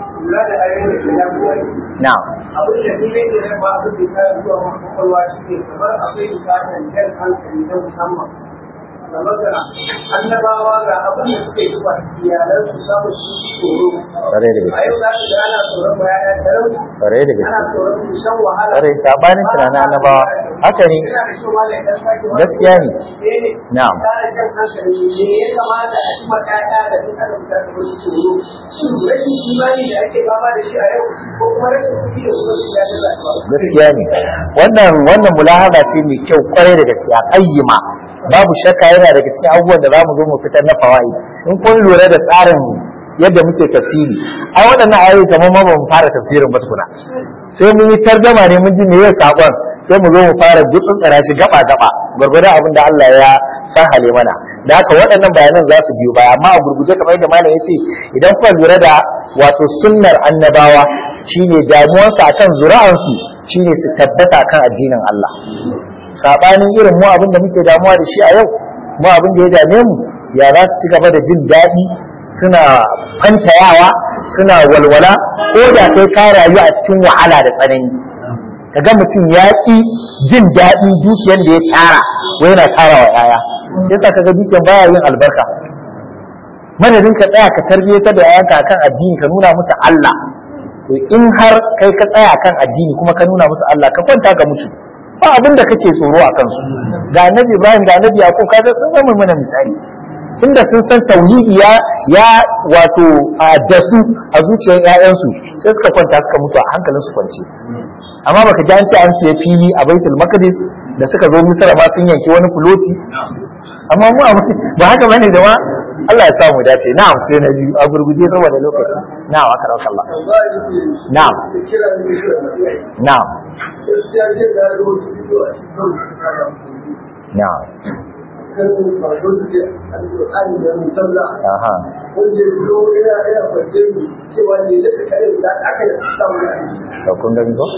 na'am abin da ni ne da ba abin da ya zuwa kwakwalwa shi ne kamar akwai bukatar jan hankali na musamman kamar da annabawa ga abin da suke yi ba iyalan su samu su tsoro Kwarai da gaske. a yau za su ga ana tsoron bayan talauci Kwarai da ana gaske tsoron su shan wahala Kwarai, sabanin tunanin annabawa. Haka ne. Yana da kyau malam idan sake wani Gaskiya ne. ne Na'am. Kara jan hankali me ya kamata a cima ƴaƴa da duk adam da ta wasu tsoro shin rashin imani da ake fama da shi a yau ko kuma rashin kuɗi da kuma shiga da zaɓa gaskiya ne wannan wannan mulahaba ce mai kyau kwarai da gaskiya qayyima babu shakka yana daga cikin abubuwan da zamu zo mu fitar na fawaid in kun lura da tsarin yadda muke tafsiri a waɗannan ayoyi kamar ma ba mu fara tafsirin ba tukuna sai mun yi targama ne mun ji me ya sakon sai mu zo mu fara gutsutsura shi gaba gaba gwargwadon abin da Allah ya sahale mana da haka waɗannan bayanan za su biyo baya amma a gurguje kamar yadda malam ya ce idan kuka lura da wato sunnar annabawa shine damuwarsu akan zuri'ansu shine su tabbata kan addinin Allah sabanin irin mu abin da muke damuwa da shi a yau mu abin da ya dame mu ya za su ci gaba da jin daɗi suna fantayawa suna walwala ko da kai ka rayu a cikin wahala da tsanani kaga mutum ya ƙi jin daɗin dukiyar da ya tara wai yana tara wa yaya yasa kaga dukiyar baya yin albarka madadin ka tsaya ka tarbiyyatar da yayanka akan addini ka nuna musu Allah to in har kai ka tsaya akan addini kuma ka nuna musu Allah ka kwanta ga mutu ba abin da kake tsoro a kansu ga annabi Ibrahim ga annabi Yakub kaga sun zama mana misali tunda sun san tauhidi ya ya wato a dasu a zuciyar ƴaƴansu sai suka kwanta suka mutu a hankalin su kwance amma baka ji an ce an siya fili a Baitul Maqdis da suka zo Misra ma sun yanki wani fuloti amma mu a ba haka bane da ma Allah ya sa mu dace na'am sai na biyu a gurguje saboda lokaci na'am aka rauka Allah na'am na'am na'am aha to kun gani ko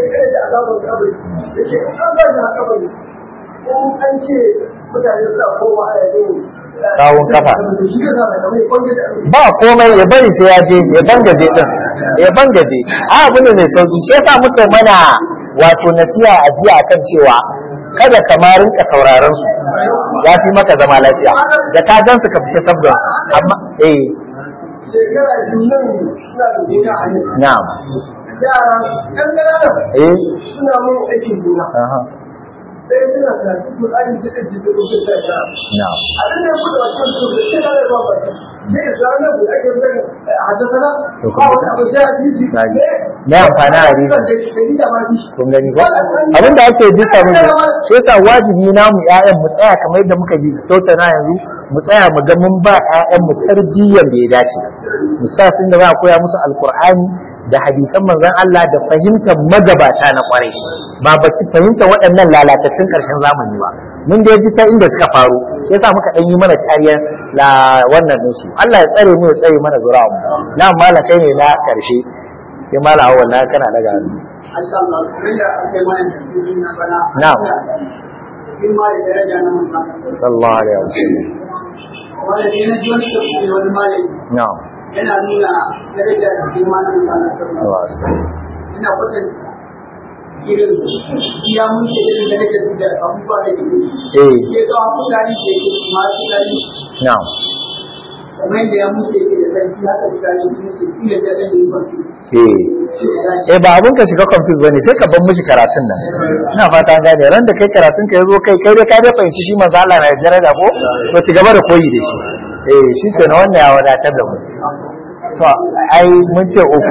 an ce mutane suna koma a yanzu Sawun kafa. ba komai ya bari sai ya je ya bangaje din ya bangaje a abin da mai sauki shi yasa muke mana wato nasiha a jiya akan cewa kada ka ma rinka sauraron su ya fi maka zama lafiya da ka gan su ka fita sabda amma eh shekara biyu nan suna da gona a yau na'am yara ɗan ƙananan eh suna mun aikin gona aha sai suna karatu Qur'ani da kan jikin rubutun da ya na'am abin da ya kuɗa wasu su da shi da ba ba sai Islamin da ake zan haddasa To ba wani abu sai hadisi Na ji. Me amfani hadisi? da shi da ma shi kun gani ko abin da ake bisa mu shi yasa wajibi na mu ƴaƴan mu tsaya kamar yadda muka ji tattauna yanzu mu tsaya mu ga mun ba ƴaƴan mu tarbiyyar da ya dace mu sa tun da za a koya musu alkur'ani da hadisan manzon Allah da fahimtar magabata na kwarai ba baci fahimtar waɗannan lalatattun ƙarshen zamani ba mun da ji ta inda suka faru shi yasa muka ɗan yi mana kariyar la wannan ɗinsu Allah ya tsare mu ya tsare mana zuri'a mu na mala kai ne na ƙarshe sai mala awwal na kana daga hannu Allah Allah kuma da ake mana da na bana Na'am. in ma da daraja na mun sallallahu alaihi wasallam wanda ne na ji wani tafsiri wani malami na'am yana nuna daraja da girma na mutanen sallallahu alaihi wasallam ina kwatan irin iya mun ce irin darajar da abubuwa da ke eh ke ga mutane da ke masu gani na'am kamar yadda ya mutu yake da sarki haka mutane su ne ke iya da ɗan yi kwanci eh shi da zaki eh ba abun ka shiga confuse bane sai ka bar mishi karatun nan ina fata an gane ran da kai karatun ka yazo kai kai dai ka dai fahimci shi manzo Allah na da daraja ko to ci gaba da koyi da shi eh shi ke wannan ya wadatar da mu to ai mun ce uku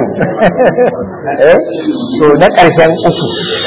eh to na karshen uku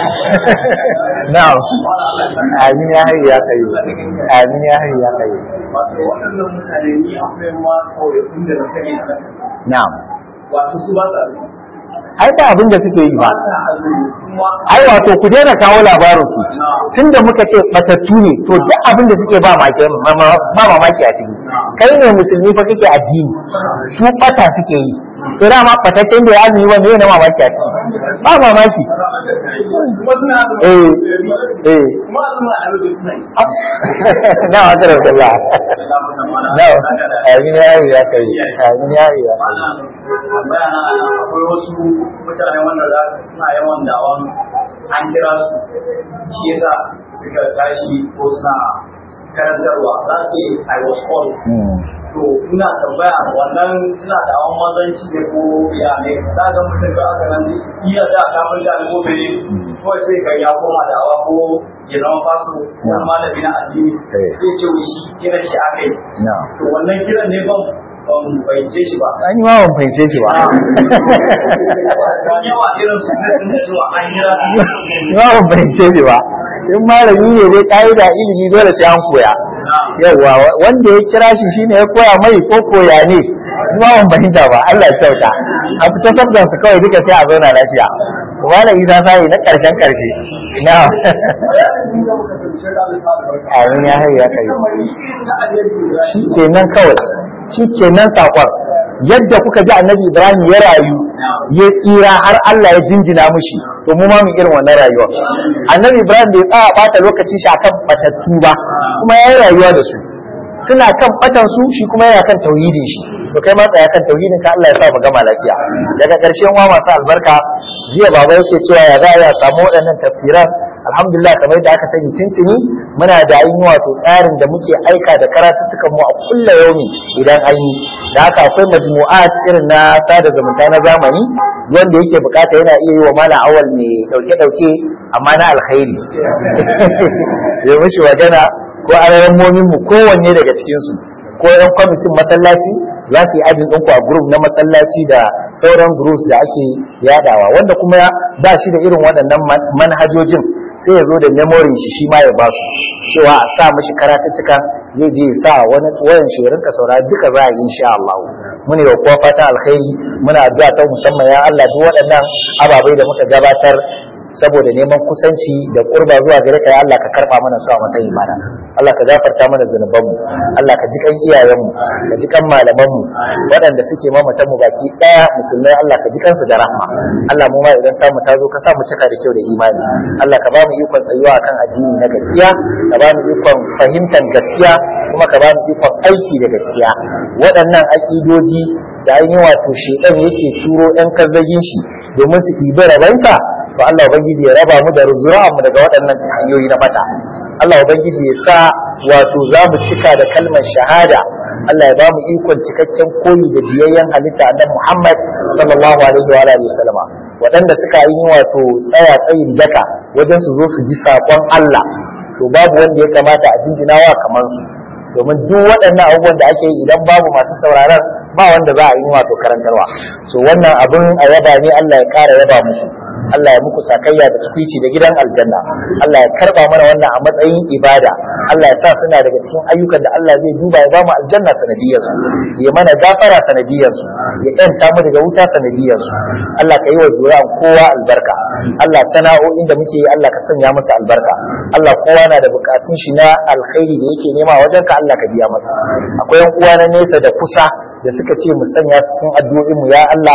na'am amin ya hayya ya kai amin ya hayya ya kai wato waɗannan mutane ni akwai ma kawai inda na sani a nan na'am wato su ba sa ai ba abin da suke yi ba ba sa azumi kuma ai wato ku daina kawo labarin su tunda muka ce batattu ne to duk abin da suke ba maki ba mamaki a ciki kai ne musulmi fa kake addini su bata suke yi to dama batacen da ya azumi wanda yana mamaki a ciki ba mamaki kuma suna eh eh kuma suna azumi suna yi na wa kar Allah na amin ya yi ya kai amin ya yi ya kai bayana akwai wasu mutane wanda za su suna yawan dawon an kira su shi yasa suka tashi ko suna karantarwa za su ce I was called Hmm. to ina tambaya wannan suna da awon mazanci ne ko ya ne za ga mutum ga aka nan iya da kafin da ko bere ko sai ga ya koma da awa ko ya zama faso ko malami na addini Eh. sai ce wai shi kiran shi aka yi na to wannan kiran ne ban ban fahimce shi ba an yi ma ban fahimce shi ba Don yawa irin su ne sun da zuwa an kira ni ma ban fahimce shi ba in malami ne dai ƙa'ida ilimi dole sai an koya yawwa wanda ya kira shi shine ya koya mai ko koya ne kuma ban fahimta ba Allah ya kyauta a fita sabdan su kawai duka sai a zauna lafiya wala isa sai na karshen karshe na amin ya hayya kai shi kenan kawai shi kenan sakon yadda kuka ji annabi ibrahim ya rayu ya tsira har Allah ya jinjina mushi to mu ma mu irin wannan rayuwa annabi ibrahim bai tsaya bata lokaci shi akan batattu ba kuma ya yi rayuwa da su suna kan batan su shi kuma yana kan tauhidin shi to kai ma tsaya kan tauhidin ka Allah ya sa mu gama lafiya daga ƙarshen wa masu albarka jiya baba yake cewa ya za a yi a samu waɗannan tafsiran alhamdulillah kamar yadda aka sani tuntuni muna da ainihin wato tsarin da muke aika da karatuttukan mu a kulla yaumi idan an yi da haka akwai majmu'at irin na sada zumunta na zamani wanda yake bukata yana iya yi wa mala awal mai dauke dauke amma na alkhairi ya mishi magana ko alamomin mu kowanne daga cikin su ko yan kwamitin masallaci za su yi ajin ɗinku a group na masallaci da sauran groups da ake yadawa wanda kuma ba shi da irin waɗannan man- manhajojin sai ya zo da memory shi shi ma ya ba su cewa a sa mashi karatuttuka zai je ya sa wani wayan shi ya rinka saurari duka za a yi insha Allah muna yi wa kowa fatan alkhairi muna addu'a ta musamman ya Allah duk waɗannan ababai da muka gabatar saboda neman kusanci da kurba zuwa gare ka ya Allah ka karba mana su a matsayin mana Allah ka gafarta mana zunubanmu Allah ka ji kan iyayenmu ka ji kan malamanmu waɗanda suke mamatan mu baki ɗaya musulmai Allah ka ji kansu da rahma Allah mu ma idan tamu ta zo ka sa mu cika da kyau da imani Allah ka ba mu ikon tsayuwa akan addini na gaskiya ka ba mu ikon fahimtar gaskiya kuma ka ba mu ikon aiki da gaskiya waɗannan aƙidoji da ainihin wato shedan yake turo 'yan kazzagin shi domin su ɗibi rabansa to Allah ubangiji ya raba mu da zuri'an mu daga waɗannan hanyoyi na mata Allah ubangiji ya sa wato za mu cika da kalmar shahada Allah ya ba mu ikon cikakken koyi da biyayyen halitta annabi Muhammad sallallahu alaihi wa alihi wasallama waɗanda suka yi wato tsaya tsayin daka wajen su zo su ji saƙon Allah to babu wanda ya kamata a jinjinawa kamar su domin duk waɗannan abubuwan da ake yi idan babu masu sauraron ba wanda za a yi wato karantarwa so wannan abin a yaba ne Allah ya ƙara yaba muku Allah ya muku sakayya da tukwici da gidan aljanna Allah ya karba mana wannan a matsayin ibada Allah ya sa suna daga cikin ayyukan da Allah zai duba ya ba mu aljanna sanadiyar su ya mana gafara sanadiyar su ya yanta mu daga wuta sanadiyar su Allah ka yi wa zuri'an kowa albarka Allah sana'o'in da muke yi Allah ka sanya musu albarka Allah kowa na da bukatun shi na alkhairi da yake nema wajen ka Allah ka biya masa akwai yan uwa na nesa da kusa da suka ce mu sanya su cikin addu'o'in mu ya Allah ka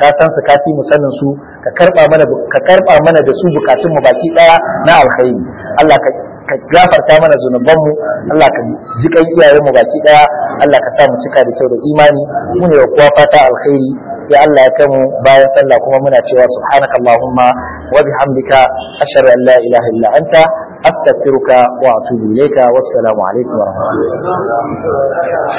ka san su ka fi mu sanin su ka karba mana ka karba mana da su bukatun mu baki daya na alkhairi Allah ka ka gafarta mana zunubanmu Allah ka ji kan iyayenmu baki daya Allah ka sa mu cika da kyau da imani mu ne kuwa fata alkhairi sai Allah ya kai mu bayan sallah kuma muna cewa subhanaka allahumma wa bihamdika ashhadu an la ilaha illa anta astaghfiruka wa atubu ilayka wassalamu alaikum wa rahmatullahi